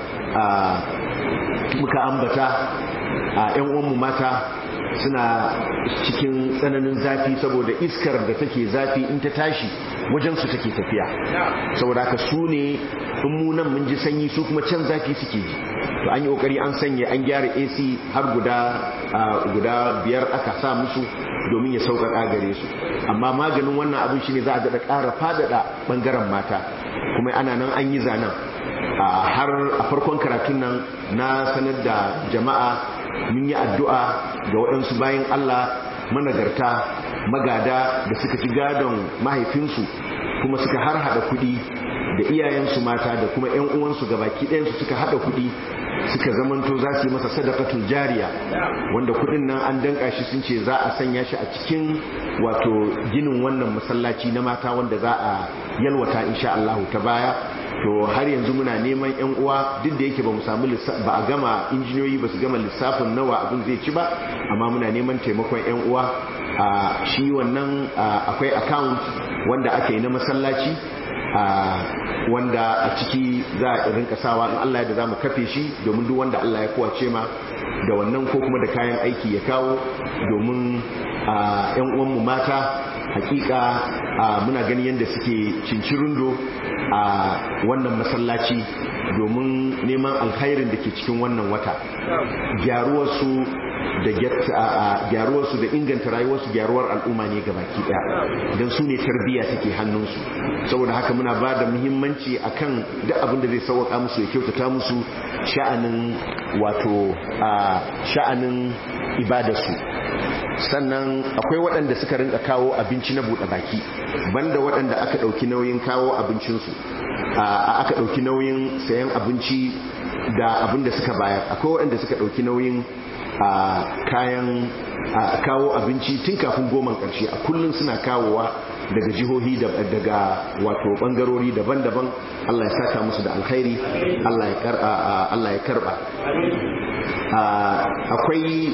muka ambata a 'yan uwanmu mata suna cikin tsananin zafi saboda iskar da take zafi in ta tashi wajensu take tafiya saboda haka su ne in mu nan mun ji sanyi su kuma can zafi suke ji to an yi kokari an sanya an gyara AC har guda guda biyar aka sa musu domin ya sauƙaƙa gare su amma maganin wannan abin shine za a daɗa ƙara faɗaɗa ɓangaren mata kuma ana nan an yi zanen har a farkon karatun nan na sanar da jama'a mun yi addu'a ga waɗansu bayan Allah managarta magada da suka ci gadon mahaifinsu kuma suka har hada kuɗi da iyayensu mata da kuma 'yan uwansu ga baki ɗayansu suka hada kuɗi suka zamanto za su yi masa sadakatul jariya wanda kuɗin nan an danka shi sun ce za a sanya shi a cikin wato ginin wannan masallaci na mata wanda za a yalwata insha Allah ta baya to har yanzu muna neman yan uwa duk da yake ba mu samu ba a gama injiniyoyi ba su gama lissafin nawa abin zai ci ba amma muna neman taimakon yan uwa a shi wannan akwai account wanda aka yi na masallaci wanda a ciki za a rinka sawa in Allah da za mu kafe shi domin duk wanda Allah ya kowace ma da wannan ko kuma da kayan aiki ya kawo domin yan uwanmu mata hakika muna gani yadda suke cincirindo a wannan masallaci domin neman alkhairin da ke cikin wannan wata gyaruwarsu da gyaruwarsu da inganta rayuwarsu gyaruwar al'umma ne ga baki daya don su ne tarbiyya take hannunsu saboda haka muna ba da muhimmanci akan duk abin da zai sauwaka musu ya kyautata musu sha'anin wato sha'anin ibadarsu sannan akwai waɗanda suka rinka kawo abinci na buɗe baki banda waɗanda aka ɗauki nauyin kawo abincinsu aka ɗauki nauyin sayan abinci da abin da suka bayar akwai waɗanda suka ɗauki nauyin kayan kawo abinci tun kafin goma ƙarshe a kullum suna kawowa daga jihohi daga wato ɓangarori daban-daban Allah ya saka musu da alkhairi Allah ya karɓa akwai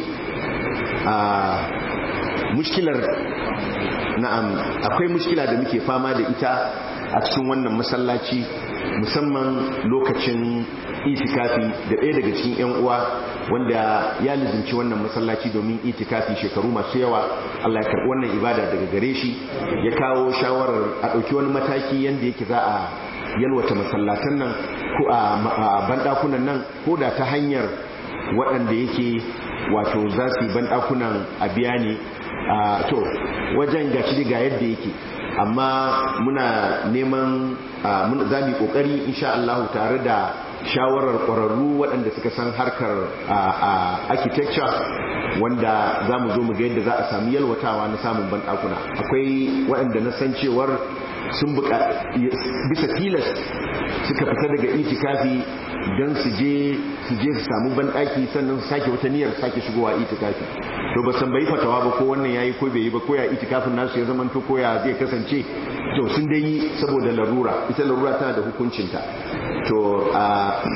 mushkilar na'am akwai mushkila da muke fama da ita a cikin wannan masallaci musamman lokacin itikafi da ɗaya daga cikin 'yan uwa wanda ya lizinci wannan masallaci domin itikafi shekaru masu yawa Allah ya karɓi wannan ibada daga gare shi ya kawo shawarar a ɗauki wani mataki yadda yake za a yalwata masallatan nan ko a banɗakunan nan ko da ta hanyar waɗanda yake wato za su yi banɗakunan a biya ne to wajen gashi ga yadda yake amma muna neman za mu yi ƙoƙari insha Allah tare da shawarar ƙwararru waɗanda suka san harkar architecture wanda za mu zo mu ga yadda za a sami yalwatawa na samun banɗakuna akwai waɗanda na san cewar sun bisa tilas suka fita daga itikafi don su je su je su samu banɗaki sannan su sake wata niyyar sake shigowa itikafi to ba san bai fatawa ba ko wannan yayi ko bai yi ba ko ya itikafin nasu ya zama to ko ya zai kasance to sun dai yi saboda larura ita larura tana da hukuncinta to a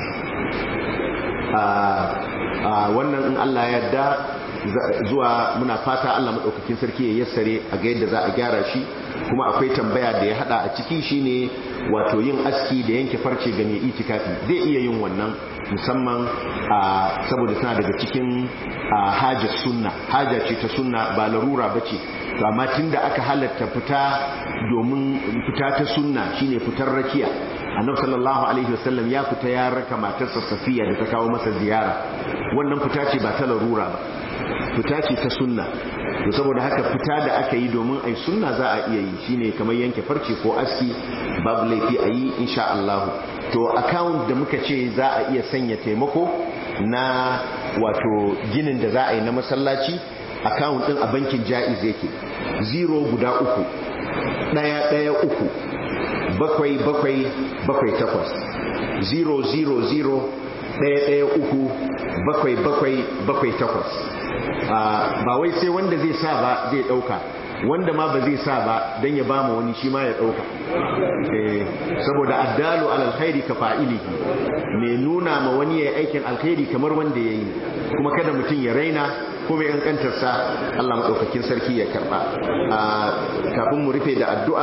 a wannan in Allah ya yarda zuwa muna fata Allah madaukakin sarki ya yassare a ga yadda za a gyara shi kuma akwai tambaya da ya hada a ciki shine wato yin aski da yanke farce ga mai itikafi zai iya yin wannan musamman saboda tana daga cikin hajar sunna haja ce ta sunna ba larura bace to amma tunda aka halatta fita domin fita ta sunna shine fitar rakiya annabi sallallahu alaihi wasallam ya fita ya raka matarsa safiya da ta kawo masa ziyara wannan fita ce ba ta larura ba fita ce ta sunna to saboda haka fita da aka yi domin ai sunna za a iya yi shine kamar yanke farce ko aski babu laifi a yi insha Allah to account da muka ce za a iya sanya taimako na wato ginin da za a yi na masallaci account din a bankin jaiz yake zero guda uku daya daya uku bakwai bakwai bakwai takwas zero zero zero daya daya uku bakwai bakwai bakwai takwas ba wai sai wanda zai sa ba zai dauka wanda ma ba zai sa ba don ya bama wani shi ma ya dauka saboda addalu alal khairi ka fa'ilihi mai nuna ma wani ya aikin alkhairi kamar wanda ya yi kuma kada mutum ya raina ko mai kankantarsa Allah maɗaukakin sarki ya karɓa kafin mu rufe da addu'a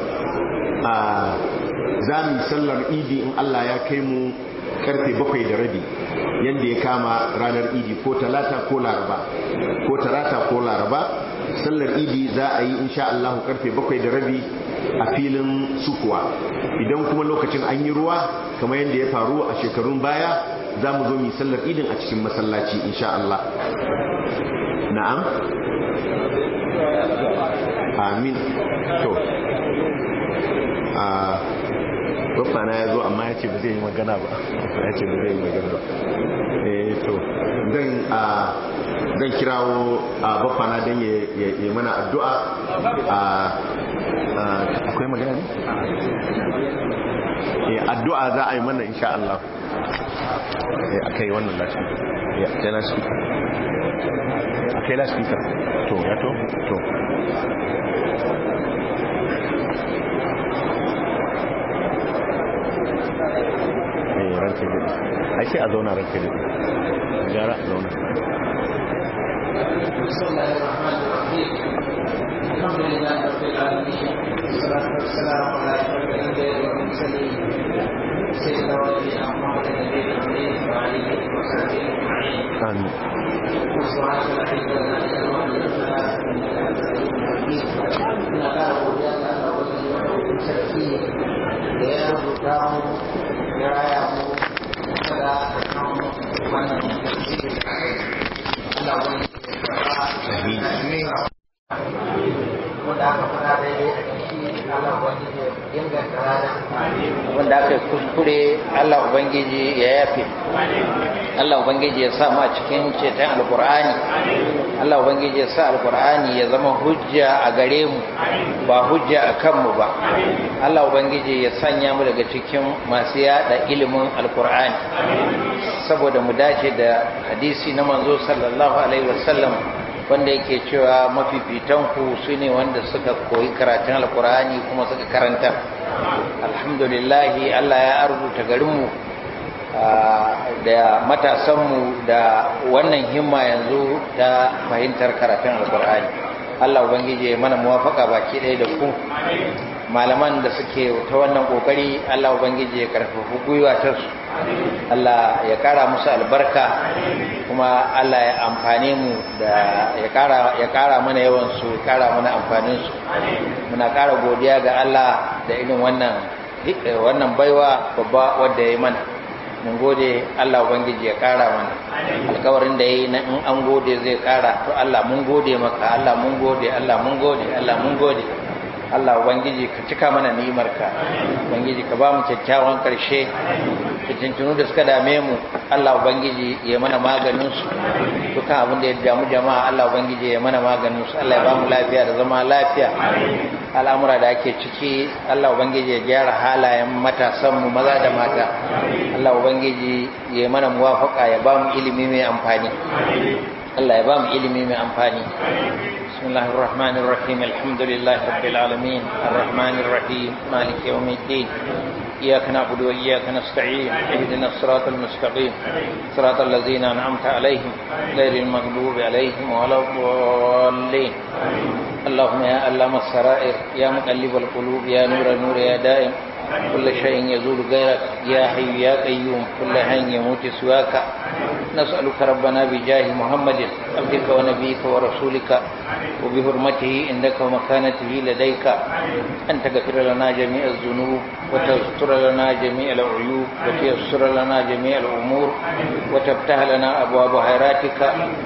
za mu sallar idi in Allah ya kai mu karfe bakwai da rabi yadda ya kama ranar idi ko talata ko laraba ko talata ko laraba sallar idi za a yi insha Allah karfe bakwai da rabi a filin sukuwa idan kuma lokacin an yi ruwa kamar yadda ya faru a shekarun baya za mu zo mu sallar idin a cikin masallaci insha Allah na'am amin to a na ya zo amma ya ce ba zai yi magana ba ya ce ba zai yi magana ba eh to zan a zan kirawo a baffana don ya mana addu'a a akwai magana ne? eh addu'a za a yi mana insha Allah eh akai wannan lafiya ya kai lafiya akai lafiya to ya to to ranke daɗi ai sai a zauna ranke daɗi gara a zauna الحمد لله رب العالمين والصلاة والسلام على أشرف الأنبياء والمرسلين سيدنا ونبينا محمد النبي الأمين وعليه وصحبه أجمعين آمين وسبحانك لا علم لنا إلا ما علمتنا إنك لا بد أن أقول sarki da ya rubuta mu ya raya mu kada da kan wannan Allah wani wanda aka fara da ya a ciki Allah wani ya inganta rana wanda aka yi kuskure Allah Ubangiji ya yafe Allah Ubangiji ya sa mu a cikin ceton alkur'ani Allah Ubangiji ya sa alkur'ani ya zama hujja a gare mu ba hujja a kanmu ba Allah Ubangiji ya sanya mu daga cikin masu yada ilimin alkur'ani saboda mu dace da hadisi na manzo sallallahu alaihi wasallam wanda yake cewa mafifitanku su ne wanda suka koyi karatun alkur'ani kuma suka karanta alhamdulillahi allah ya arzuta garinmu da matasanmu da wannan himma yanzu ta fahimtar karatun alkur'ani allah ubangiji mana muwafaka baki ɗaya da ku malaman da suke ta wannan kokari allah ubangiji ya karfafa gwiwa ta su allah ya kara musu albarka kuma Allah ya amfane mu da ya kara mana yawan su ya kara mana amfanin su muna kara godiya ga Allah da irin wannan wannan baiwa babba wanda ya mana mun gode Allah ubangiji ya kara mana alkawarin da yayi na in an gode zai kara to Allah mun gode maka Allah mun gode Allah mun gode Allah mun gode Allah ubangiji ka cika mana ni'imarka ubangiji ka ba mu kyakkyawan karshe fitintunu da suka dame mu Allah ubangiji ya mana maganin su dukkan abin da ya damu jama'a Allah ubangiji ya mana maganin su Allah ya ba mu lafiya da zama lafiya al'amura da ake ciki Allah ubangiji ya gyara halayen matasan mu maza da mata Allah ubangiji ya mana muwafaka ya ba mu ilimi mai amfani Allah ya ba mu ilimi mai amfani بسم الله الرحمن الرحيم الحمد لله رب العالمين الرحمن الرحيم مالك يوم الدين إياك نعبد وإياك نستعين اهدنا الصراط المستقيم صراط الذين أنعمت عليهم غير المغضوب عليهم ولا الضالين اللهم يا علام السرائر يا مقلب القلوب يا نور نور يا دائم كل شيء يزول غيرك يا حي يا قيوم كل حي يموت سواك نسألك ربنا بجاه محمد عبدك ونبيك ورسولك وبحرمته عندك ومكانته لديك أن تغفر لنا جميع الذنوب وتستر لنا جميع العيوب وتيسر لنا جميع الأمور وتفتح لنا أبواب خيراتك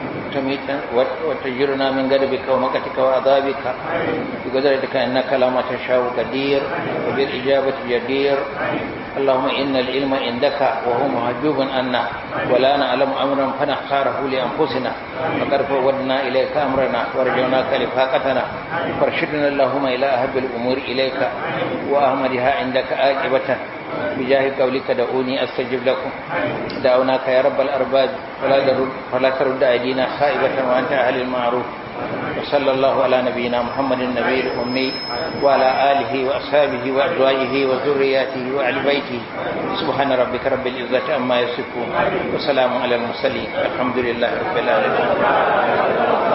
وتجرنا من غضبك ومكتك وعذابك بقدرتك انك لما تشاء قدير وبالاجابه جدير اللهم ان العلم عندك وهو محجوب عنا ولا نعلم امرا فنختاره لانفسنا فقد فودنا اليك امرنا ورجوناك لفاقتنا فارشدنا اللهم الى اهب الامور اليك واهملها عندك عاقبه بجاه قولك دعوني استجب لكم دعوناك يا رب الارباب فلا ترد فلا ترد ايدينا خائبه وانت اهل المعروف وصلى الله على نبينا محمد النبي الامي وعلى اله واصحابه وازواجه وذرياته وآل بيته سبحان ربك رب العزه عما يصفون وسلام على المرسلين الحمد لله رب العالمين